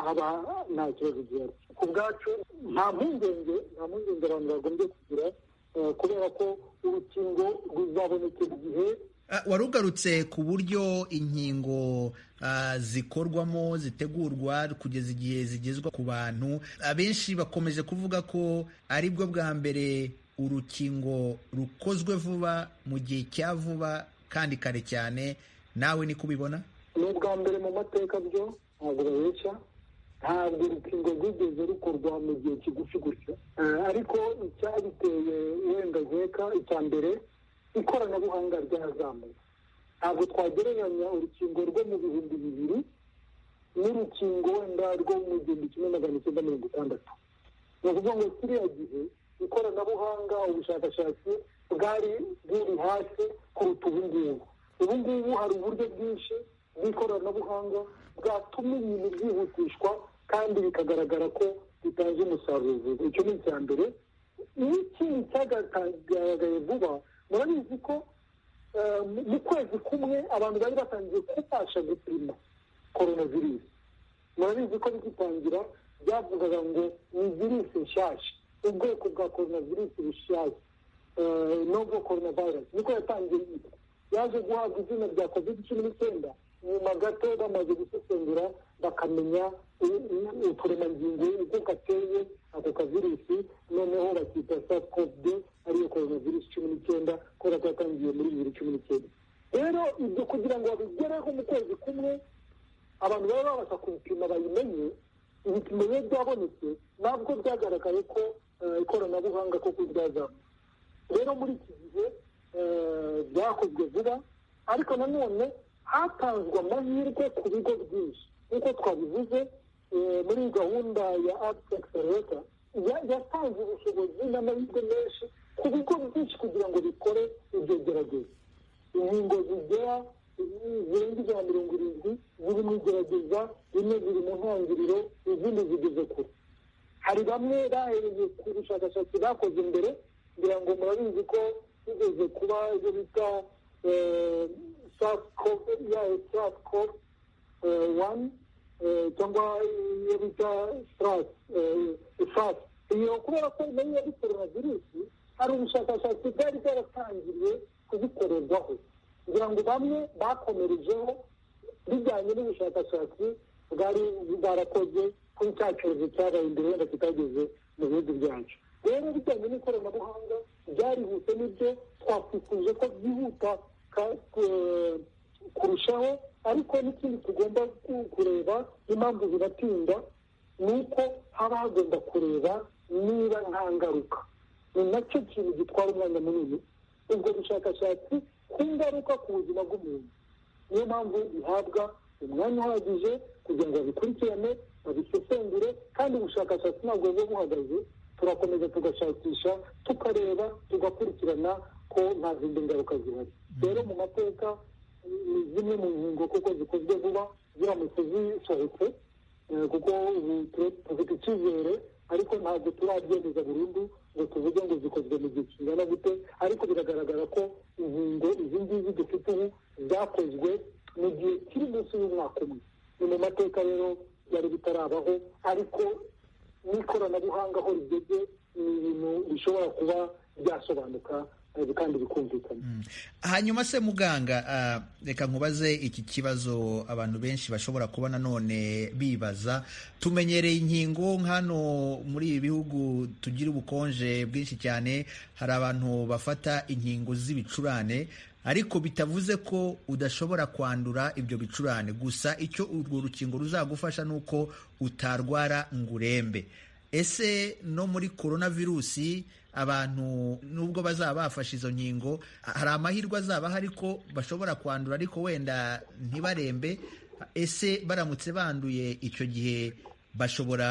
haba nta kibazo gihari ku bwacu nta mpungenge nta mpungenge abantu bagombye kugira kubera ko urukingo ruzaboneka igihe warugarutse ku buryo inkingo zikorwamo zitegurwa kugeza igihe zigezwa ku bantu abenshi bakomeje kuvuga ko ari bwo bwa mbere urukingo rukozwe vuba mu gihe cya vuba kandi kare cyane nawe ni kubibona ni ubwa mbere mu mateka byo ntabwo babeshya ntabwo urukingo rwigeze rukorwa mu gihe kigufi gutya ariko icyabiteye wenda nkeka icya mbere ikoranabuhanga ryarazamuka ntabwo twagereranya urukingo rwo mu bihumbi bibiri n'urukingo wenda rwo mu gihumbi kimwe magana icyenda mirongo itandatu ni ukuvuga ngo kiriya gihe ikoranabuhanga ubushakashatsi bwari buri hasi kuruta ubu ngubu ubu ngubu hari uburyo bwinshi bw'ikoranabuhanga bwatuma ibintu byihutishwa kandi bikagaragara ko bitanze umusaruro icyo ni icya mbere n'ikindi cyagaragaye vuba murabizi ko mu kwezi kumwe abantu bari batangiye kubasha gupima korona virusi murabizi ko bigitangira byavugaga ngo ni virusi nshyashya ubwoko bwa korona virusi bushyashya novo korona vayirasi niko yatangiye yitwa yaje guhabwa izina rya kovide cumi n'icyenda nyuma gato bamaze gusesengura bakamenya uturemangingo uko gateye ako kavirusi noneho bakita sakovide ariyo korona virusi cumi n'icyenda kubera ko yatangiye muri bibiri cumi n'icyenda rero ibyo kugira ngo babigereho mu kwezi kumwe abantu baba babasha kubipima bayimenye ibipimo biba byabonetse nabwo byagaragaye ko ikoranabuhanga koko ryazamutse rero muri iki gihe byakozwe vuba ariko nanone hatanzwe amahirwe ku bigo byinshi nk'uko twabivuze muri gahunda ya ati egisereta yatanze ubushobozi n'amahirwe menshi ku bigo byinshi kugira ngo bikore iryo gerageza inkingo zigera zirenga ijana mirongo irindwi ziri mu igerageza zimwe ziri mu ntangiriro izindi zigeze kure hari bamwe bahereye ku bushakashatsi bakoze imbere ngira ngo murabizi ko bigeze kuba ibyo bita sacov wani cyangwa iyo bita fasi iyo kubera ko nayo ya korona virusi hari ubushakashatsi bwari bwaratangiriye kuzikorerwaho kugira ngo bamwe bakomerejeho bijyanye n'ubushakashatsi bwari bwarakoze kuri cya cyorezo cyabaye imbere wenda kitageze mu bihugu byacu rero bijyanye n'ikoranabuhanga byarihuse n'ibyo twakwifuje ko byihuta kurushaho ariko n'ikindi tugomba kureba n'impamvu zinatinda ni uko haba hagomba kureba niba nta ngaruka ni nacyo kintu gitwara umwanya munini ubwo bushakashatsi ku ngaruka ku buzima bw'umuntu niyo mpamvu bihabwa umwanya uhagije kugira ngo babikurikirane babisesengure kandi ubushakashatsi ntabwo buba buhagaze turakomeza tugashakisha tukareba tugakurikirana ko nta zindi ngaruka zihari rero mu mateka ni zimwe mu nkingo kuko zikozwe vuba ziramutse zisohotse kuko ubu tufite icyizere ariko ntabwo turabyemeza burundu ngo tuvuge ngo zikozwe mu gihe kingana gute ariko biragaragara ko inkingo izi ngizi dufite ubu zakozwe mu gihe kiri munsi y'umwaka umwe ni mu mateka rero byari bitarabaho ariko n'ikoranabuhanga aho rigeze ni ibintu bishobora kuba byasobanuka kandi bikumvikana hanyuma se muganga reka nkubaze iki kibazo abantu benshi bashobora kuba nanone bibaza tumenyereye inkingo hano muri ibi bihugu tugira ubukonje bwinshi cyane hari abantu bafata inkingo z'ibicurane ariko bitavuze ko udashobora kwandura ibyo bicurane gusa icyo urwo rukingo ruzagufasha ni uko utarwara ngo urembe ese no muri korona virusi abantu nubwo bazaba bafashe izo nkingo hari amahirwe azaba ahari ko bashobora kwandura ariko wenda ntibarembe ese baramutse banduye icyo gihe bashobora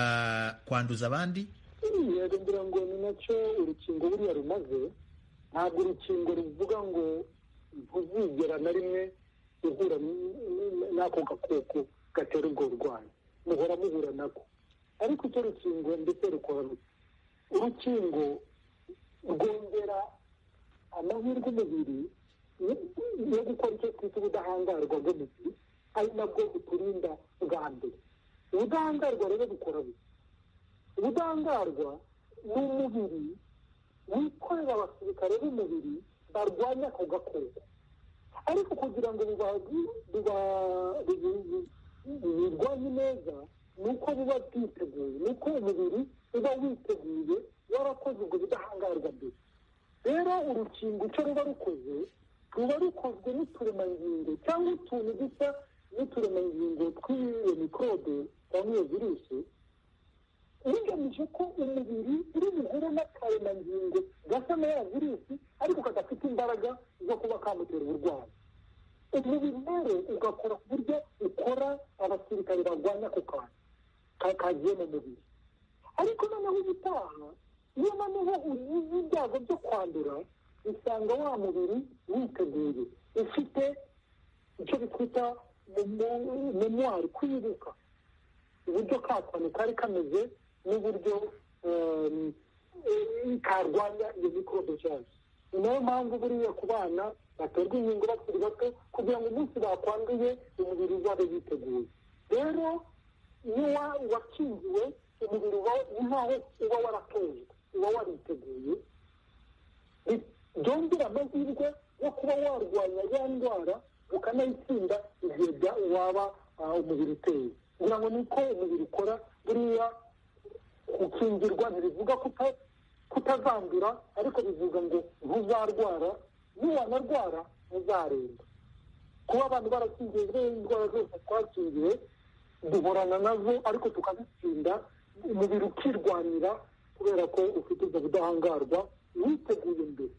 kwanduza abandi ngira ngo ni nacyo urukingo buriya rumaze ntabwo urukingo ruvuga ngo ntuzigera na rimwe uhura n'ako gakoko gatera ubwo burwayi muhora muhura nako ariko icyo rukingo ndetse rukora urukingo rwongera amahirwe umubiri yo gukora icyo twita ubudahangarwa bw'umubiri ari nabwo buturinda bwa mbere ubudahangarwa rero bukora buke ubudahangarwa ni umubiri wikorera abasirikare b'umubiri barwanya ako gakoko ariko kugira ngo birwanye neza ni uko buba bwiteguye ni uko umubiri uba witeguye warakoze ubwo budahangarwa mbere rero urukingo icyo ruba rukoze ruba rukozwe n'uturemangingo cyangwa utuntu dusa n'uturemangingo tw'iyo mikorobe cyangwa iyo virusi bigamije ko umubiri uri buhure n'akaremangingo gasa na ya virusi ariko kadafite imbaraga zo kuba kamutera uburwayi umubiri rero ugakora ku buryo ukora abasirikare barwanya ako kantu kagiye mu mubiri ariko noneho ubutaha iyo noneho ugize ibyago byo kwandura usanga wa mubiri witeguye ufite icyo bitwita memwari kwibuka uburyo kakantu kari kameze n'uburyo karwanya iyo mikorobe cyane ni nayo mpamvu buriya ku bana baterwa inkingo bakiri bato kugira ngo umunsi bakwanduye umubiri uzabe witeguye rero iyo wakingiwe umubiri uba nkaho uba waratojwe uba wariteguye byongera amahirwe yo kuba warwanya ya ndwara ukanayitsinda igihe waba umubiri uteye kugira ngo niko umubiri ukora buriya gukingirwa ntibivuga kutazandura ariko bivuga ngo ntuzarwara niwanarwara ntuzaremba kuba abantu barakingiye indwara zose twakingiye duhorana nazo ariko tukazitsinda umubiri ukirwanira kubera ko ufite ubwo budahangarwa witeguye imbere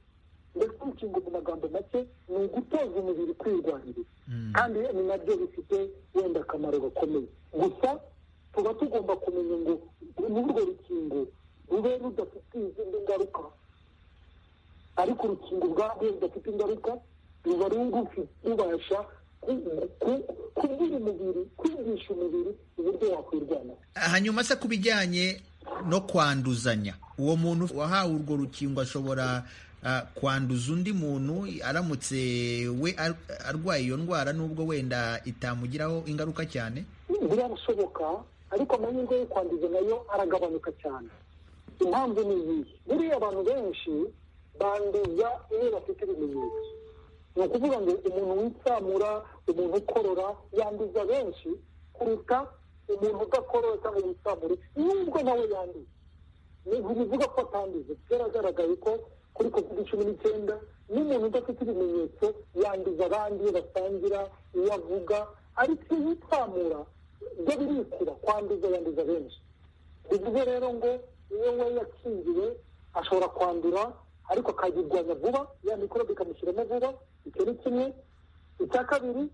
ndetse urukingo mu magambo make ni ugutoza umubiri kwirwanirira kandi ni nabyo bifite wenda akamaro gakomeye gusa tuba tugomba kumenya ngo n'urwo rukingo rube rudafite izindi ngaruka ariko urukingo ubwarwo rudafite ingaruka ruba rubasha kubwira umubiri kwumvisha umubiri uburyo wakwirwanya hanyuma se ku bijyanye no kwanduzanya uwo muntu wahawe urwo rukingo ashobora ah, kwanduza undi muntu aramutse we ar- arwaye iyo ndwara n'ubwo wenda itamugiraho ingaruka cyane birarashoboka ariko amahirwe yo kwanduza nayo aragabanuka cyane impamvu ni iyihe buriya abantu benshi banduza iyo bafite ibimenyetso ni ukuvuga ngo umuntu witsamura umuntu ukorora yanduza benshi kuruta umuntu udakorora cyangwa witsamure nubwo nawe yanduza ntibivuga ko atanduza byaragaragaye ko kuri covid cumi n'icyenda n'umuntu udafite ibimenyetso yanduza abandi iyo basangira iyo avuga ariko iyo yitsamura byo birikura kwanduza yanduza benshi bivuze rero ngo iyo we yakingiwe ashobora kwandura ariko akayirwanya vuba ya mikorobe ikamushyiramo vuba icyo ni kimwe icya kabiri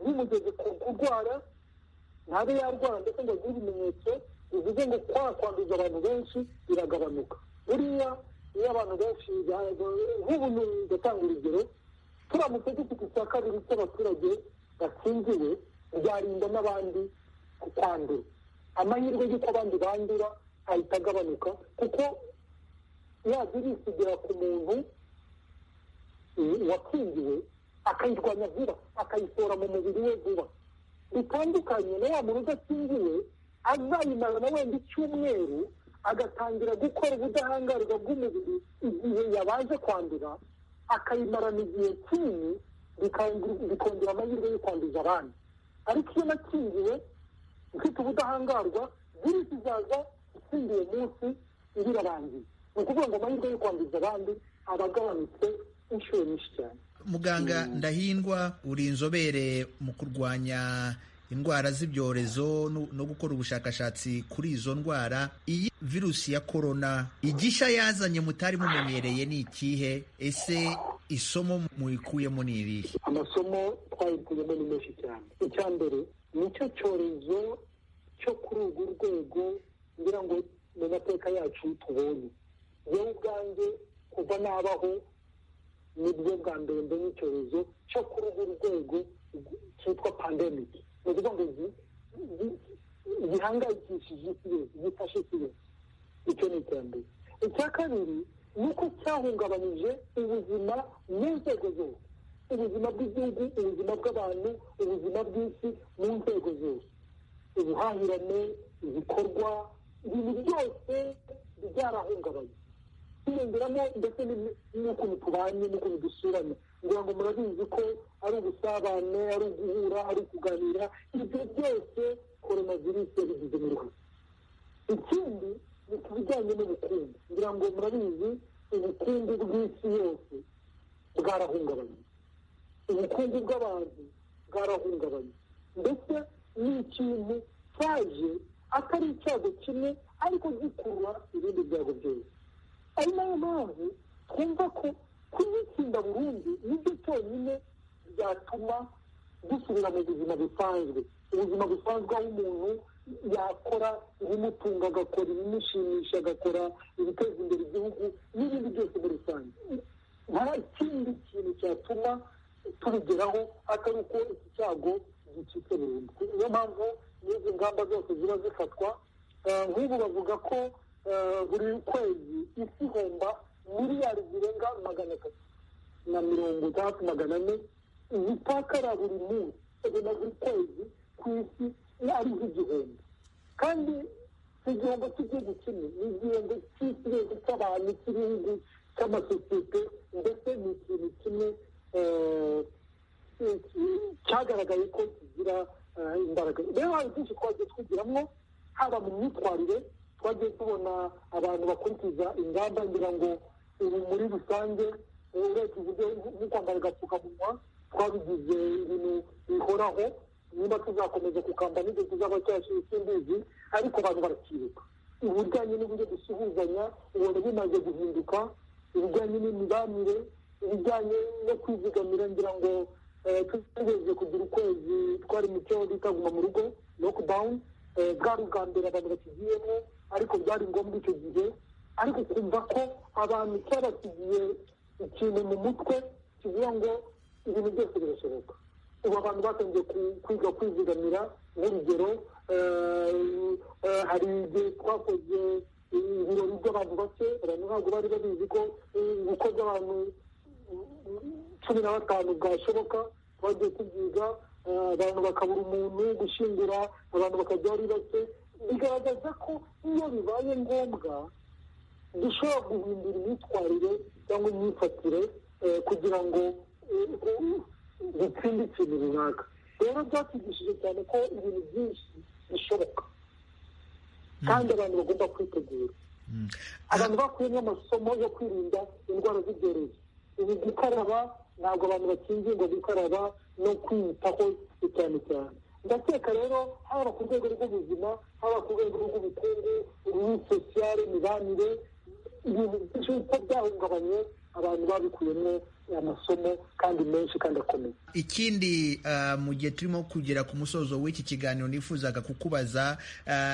zimugeze ku kurwara ntabe yarwara ndetse ngo agire ibimenyetso bivuze ngo kwa kwanduza abantu benshi biragabanuka buriya iyo abantu benshi ba- ba- nk'ubu ni- ndatanga urugero turamutse dufite icya kabiri cy'abaturage bakingiwe byarinda n'abandi kwandura amahirwe y'uko abandi bandura ahita agabanuka kuko ya virusi igera ku muntu eh, wakingiwe akayirwanya vuba akayisohora mu mubiri we vuba bitandukanye na wa muntu udakingiwe azayimara na wenda icyumweru agatangira gukora ubudahangarwa bw'umubiri igihe yabanje kwandura akayimarana igihe kinini bikangu- bikongera amahirwe yo kwanduza abandi ariko iyo nakingiwe mfite ubudahangarwa virusi izaza itsindiye munsi iba irarangiye ni ukuvuga ngo amahirwe yo kwanduza abandi aba agabanutse inshuro nyinshi cyane muganga ndahindwa uri inzobere mu kurwanya indwara z'ibyorezo no- no gukora ubushakashatsi kuri izo ndwara iyi virusi ya korona igisha yazanye mutari mumenyereye ni ikihe ese isomo muyikuyemo ni irihe amasomo twayikuyemo ni menshi cyane icya mbere ni cyo cyorezo cyo kuri urwo rwego ngira ngo mu mateka yacu tubonye yewe ubwanjye kuva nabaho nibwo bwa mbere mbonye icyorezo cyo kuri urwo rwego cyitwa pandemiki ni ukuvuga ngo gi- gi- gihangayikishije isi yose gifashe isi yose icyo ni iterambere icya kabiri ni uko cyahungabanyije ubuzima mu nzego zose ubuzima bw'igihugu ubuzima bw'abantu ubuzima bw'isi mu nzego zose ubuhahirane ibikorwa ibintu byose byarahungabanye kwiyongeramo ndetse n'imi- n'ukuntu tubanye n'ukuntu dusurana ngira ngo murabizi ko ari ubusabane ari uguhura ari ukuganira ibyo byose korona virusi yabigizemo uruhare ikindi ni ku bijyanye n'ubukungu ngira ngo murabizi ubukungu bw'isi yose bwarahungabanye ubukungu bw'abantu bwarahungabanye ndetse ni ikintu cyaje atari icyago kimwe ariko gikurura ibindi byago byose ari nayo mpamvu twumva ko kuyitsinda burundu nibyo cyonyine byatuma dusubira mu buzima busanzwe ubuzima busanzwe aho umuntu yakora ibimutunga agakora ibimushimisha agakora ibiteza imbere igihugu n'ibindi byose muri rusange nta kindi kintu cyatuma tubigeraho atari uko iki cyago gicitse burundu niyo mpamvu n'izi ngamba zose ziba zifatwa eh, nk'ubu bavuga ko eh, buri kwezi isi ihomba miliyari zirenga magana atatu na mirongo itandatu magana ane zitakara buri munsi ubwo na buri kwezi ku isi ari nk'igihombo kandi si igihombo cy'igihugu kimwe ni igihombo cy'isi yose cy'abantu cy'ibihugu cy'amasosiyete ndetse ni ikintu kimwe eh, eh, cyagaragaye ko kigira eh, imbaraga rero hari byinshi twagiye twigiramo haba mu myitwarire twagiye tubona abantu bakurikiza ingamba ngira ngo ubu muri rusange eh, urebye uburyo nko kwambara agapfukamunwa twabigize ibintu bihoraho niba tuzakomeza kukambara n'ibyo tuzaba cyashyira simbizi ariko abantu barakibuka ibijyanye n'uburyo dusuhuzanya ubona bimaze guhinduka ibijyanye n'imibanire ibijyanye no kwizigamira ngira ngo eh, tutegereje kugira ukwezi twari mu cyo bita guma mu rugo lockdown eh, bwari ubwa mbere abantu bakigiyemo ariko byari ngombwa icyo gihe ariko kumva ko abantu cyabasigiye ikintu mu mutwe kivuga ngo ibintu byose birashoboka ubu abantu batangiye kwiga kwizigamira nk'urugero hari igihe twakoze ibirori by'abantu bake abantu ntabwo bari babizi ko ubukwe bw'abantu cumi na batanu bwashoboka twagiye tubyiga abantu bakabura umuntu gushyingura abantu bakajya ari bake bigaragaza ko iyo bibaye ngombwa dushobora guhindura imyitwarire cyangwa imyifatire kugira ngo dutsinde ikintu runaka rero byatugishije cyane ko ibintu byinshi bishoboka kandi abantu bagomba kwitegura abantu bakuyemo amasomo yo kwirinda indwara z'ibyorezo ibi gukaraba ntabwo abantu bakingirwa gukaraba no kwiyitaho cyane cyane ndakeka rero haba ku rwego rw'ubuzima haba ku rwego rw'ubukungu muri sosiyale mibanire ibintu byinshi uko byahungabanye abantu babikuyemo amasomo kandi menshi kandi akomeye ikindi mu gihe turimo kugera ku musozo w'iki kiganiro nifuzaga kukubaza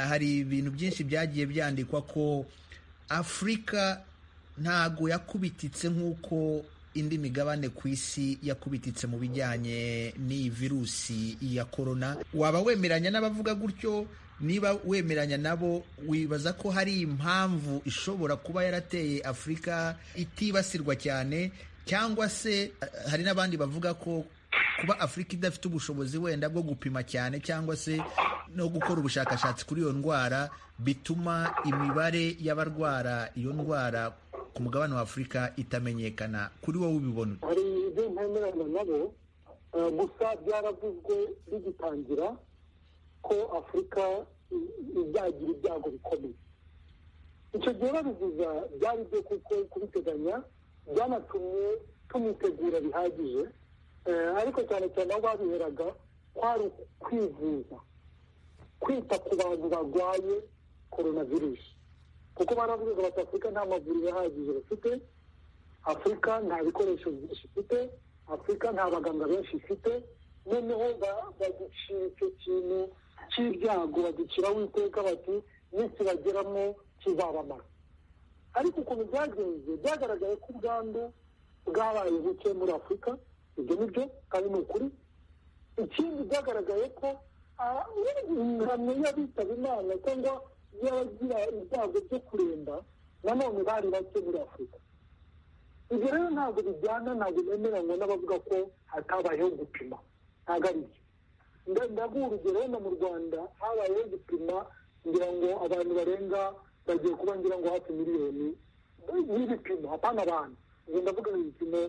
hari ibintu byinshi byagiye byandikwa ko afurika ntabwo yakubititse nk'uko indi migabane ku isi yakubititse mu bijyanye n'iyi virusi ya korona waba wemeranya n'abavuga gutyo niba wemeranya nabo wibaza ko hari impamvu ishobora kuba yarateye afurika itibasirwa cyane cyangwa se hari n'abandi bavuga ko kuba afurika idafite ubushobozi wenda bwo gupima cyane cyangwa se no gukora ubushakashatsi kuri iyo ndwara bituma imibare y'abarwara iyo ndwara ku mugabane wa afurika itamenyekana kuri wowe ubibona hari ibyo ntemeranya nabo gusa byaravuzwe bigitangira ko afurika izagira ibyago bikomeye icyo gihe babivuga byari byo kuko kubiteganya byanatumye tumwitegura bihagije ariko cyane cyane aho babiheraga kwari kwivuza kwita ku bantu barwaye korona virusi kuko baravugaga bati afurika nta mavuriro ahagije bafite afurika nta bikoresho byinshi ifite afurika nta baganga benshi ifite noneho baducira icyo kintu cy'ibyago baduciraho iteka bati nikibageramo kizabamara ariko ukuntu byagenze byagaragaye ko ubwandu bwabaye buke muri afurika ibyo ni byo kandi ni ukuri ikindi byagaragaye ko ingano y'abitaba imana cyangwa y'abagira ibyago byo kuremba nanone bari bake muri afurika ibyo rero ntabwo bijyana ntabwo bemeranywa n'abavuga ko hatabayeho gupima ntabwo ari byo ndaguha urugero wenda mu rwanda habayeho gupima ngira ngo abantu barenga bagiye kuba ngira ngo hafi miliyoni n'ibipimo apana abantu ubwo ndavuga ibipimo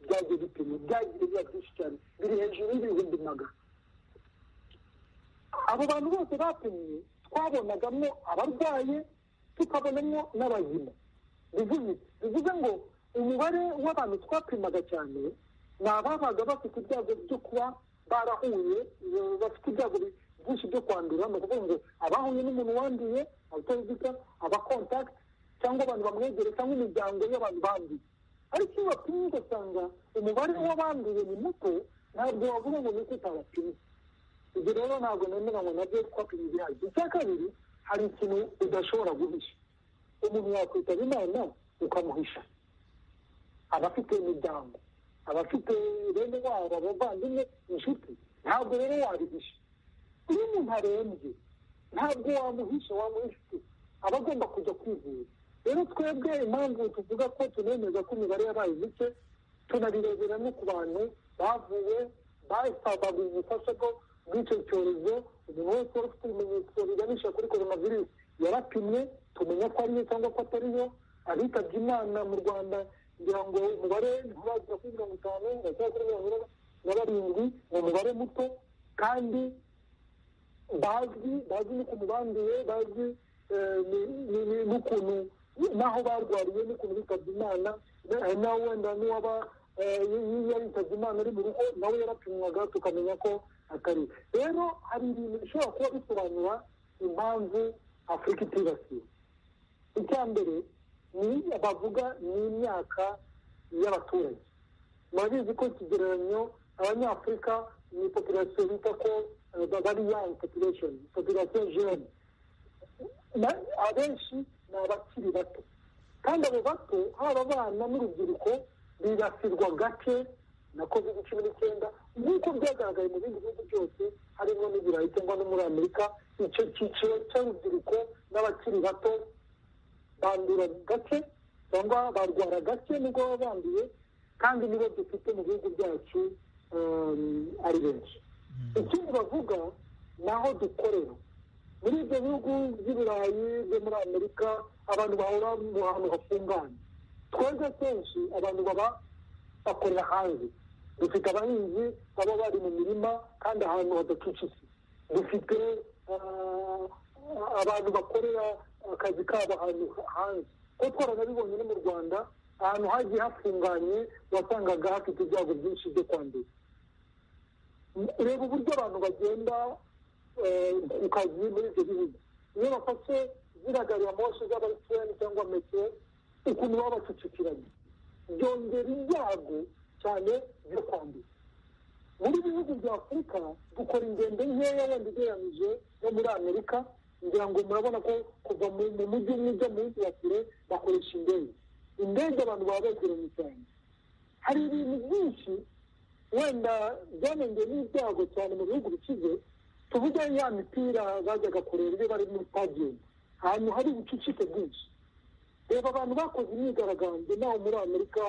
byagiye bipima byagiye biba byinshi cyane biri hejuru y'ibihumbi magana abo bantu bose bapimye twabonagamo abarwaye tukabonamo n'abazima bivuze ngo umubare w'abantu twapimaga cyane ni ababaga bafite ibyago byo kuba barahuye bafite ibyago byinshi byo kwandura ni ukuvuga ngo abahuye n'umuntu wanduye abatarizika abakontakiti cyangwa abantu bamwegereye cyangwa imiryango y'abantu banduye ariko iyo bapimye ugasanga umubare w'abanduye ni muto ntabwo wavuga ngo ni uko utabapimye ibyo rero ntabwo nemeranywa nabyo twapimye ibihagije icya kabiri hari ikintu udashobora guhisha umuntu yakwitaba imana ukamuhisha abafite imiryango abafite bene wabo abavandimwe inshuti ntabwo rero wabihisha iyo umuntu arembye ntabwo wamuhisha wamuhisha aba agomba kujya kwivuza rero twebwe impamvu tuvuga ko tunemeza ko imibare yabaye mike tunabirebera no ku bantu bavuwe basabaga ubufasha bwo bw'icyo cyorezo umuntu wese wari ufite ibimenyetso biganisha kuri korona virusi yarapimwe tumenya ko ariyo cyangwa ko atariyo abitabye imana mu rwanda kugira ngo umubare ntibagera kuri mirongo itanu bagera kuri mirongo ine na barindwi ni umubare muto kandi bazwi bazi n'ukuntu banduye bazi n'ukuntu n'aho barwariye n'ukuntu bitabye imana nawe wenda n'uwaba iyo yitabye imana ari mu rugo nawe yarapimwaga tukamenya ko atari rero hari ibintu bishobora kuba bisobanura impamvu afurika itibasiwe icya mbere ni bavuga ni imyaka y'abaturage murabizi ko ikigereranyo abanyafurika ni populasiyo bita ko bari yangi population populasiyo jene abenshi ni abakiri bato kandi abo bato haba abana n'urubyiruko bibasirwa gake na covid cumi n'icyenda nk'uko byagaragaye mu bindi bihugu byose harimo n'ibirayi cyangwa no muri amerika icyo cyiciro cy'urubyiruko n'abakiri bato bandura gake cyangwa barwara gake nubwo baba banduye kandi nibo dufite mu bihugu byacu ari benshi ikindi bavuga ni aho dukorera muri ibyo bihugu by'ibirayi byo muri amerika abantu bahora mu hantu hafunganye twebwe kenshi abantu baba bakorera hanze dufite abahinzi baba bari mu mirima kandi ahantu hadacucitse dufite abantu bakorera akazi kabo ahantu hanze kuko twaranabibonye no mu rwanda ahantu hagiye hafunganye wasangaga hafite ibyago byinshi byo kwandura reba uburyo abantu bagenda ku kazi muri ibyo bihugu iyo bafashe ziriya gari ya moshi z'abayisirani cyangwa metero ukuntu baba bacicikiranye byongera ibyago cyane byo kwandura muri bihugu bya afurika dukora ingendo nkeya wenda ugereranyije no muri amerika ngira ngo murabona ko kuva mu mujyi umwe ujya mu wa kure bakoresha indege indege abantu baba begeranye cyane hari ibintu byinshi wenda byanengeye n'ibyago cyane mu bihugu bikize tuvuge ya mipira bajyaga kureba iyo bari muri stadium ahantu hari ubucucike bwinshi reba abantu bakoze imyigaragambyo naho muri amerika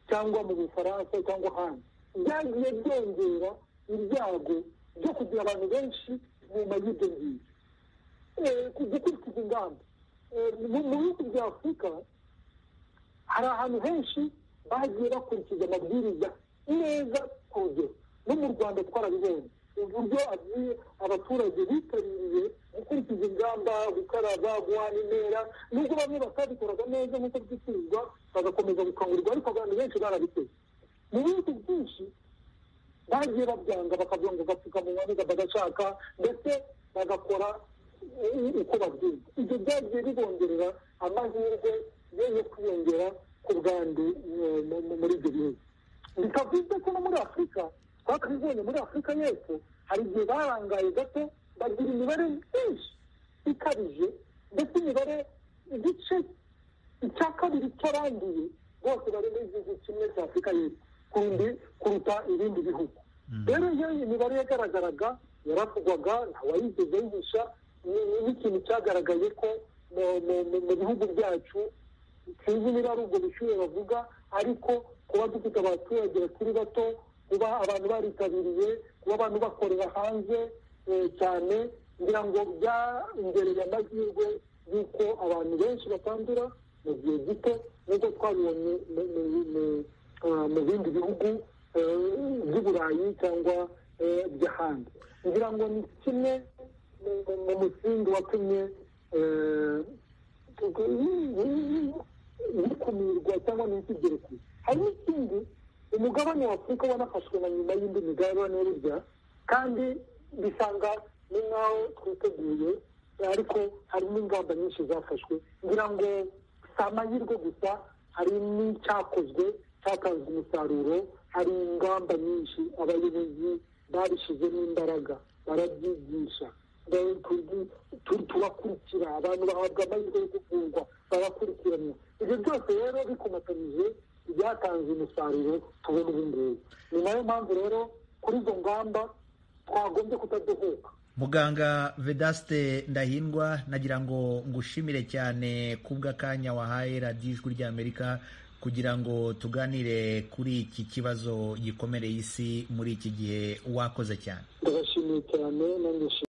cyangwa mu bufaransa cyangwa ahandi byagiye byongera ibyago byo kugira abantu benshi nyuma y'ibyo ngibyo gukurikiza ingamba mu bihugu bya afurika hari ahantu henshi bagiye bakurikiza amabwiriza neza ku rugero no mu rwanda twarabibonye uburyo abaturage bitabiriye gukurikiza ingamba gukaraba guhana intera nubwo bamwe batabikoraga neza nk'uko byifuzwa bagakomeza gukangurirwa ariko abantu benshi barabiteze mu bihugu byinshi bagiye babyanga bakabyonga agapfukamunwa bagashaka ndetse bagakora uko babyiga ibyo byagiye bibongerera amahirwe yo kwiyongera ku bwandu muri ibyo bihugu bikavuze ko no muri afurika twakabibonye muri afurika y'epfo hari igihe barangaye gato bagira imibare myinshi ikabije ndetse imibare igice icya kabiri cy'abanduye bose bari muri igihugu kimwe cya afurika y'epfo kuruta ibindi bihugu rero iyo imibare yagaragaraga yaravugwaga ntawayigeze yigisha ni ikintu cyagaragaye ko mu bihugu byacu sinzi niba ari ubwo bushyuhe bavuga ariko kuba dufite abaturage bakiri bato kuba abantu baritabiriye kuba abantu bakorera hanze cyane kugira ngo byongereye amahirwe y'uko abantu benshi batandura mu gihe gito nk'uko twabibonye mu bindi bihugu by'uburayi cyangwa by'ahandi kugira ngo ni kimwe mu musingi watumye bikumirwa cyangwa ntikigere kure hari n'ikindi umugabane wa afurika wanafashwe na nyuma y'indi migabane burya kandi bisanga ni nk'aho twiteguye ariko hari n'ingamba nyinshi zafashwe kugira ngo si amahirwe gusa hari n'icyakozwe cyatanze umusaruro hari ingamba nyinshi abayobozi babishyizemo imbaraga barabyigisha tubakurikira abantu bahabwa amahirwe yo kuvurwa barakurikiranwa ibyo byose rero bikomatanyije byatanze umusaruro tubona ubu ngubu ni nayo mpamvu rero kuri izo ngamba twagombye kutadohoka muganga vedaste ndahindwa nagira ngo ngushimire cyane kubw'akanya wahaye radiyo ijwi ry'amerika kugira ngo tuganire kuri iki kibazo gikomereye isi muri iki gihe wakoze cyane ndabashimiye cyane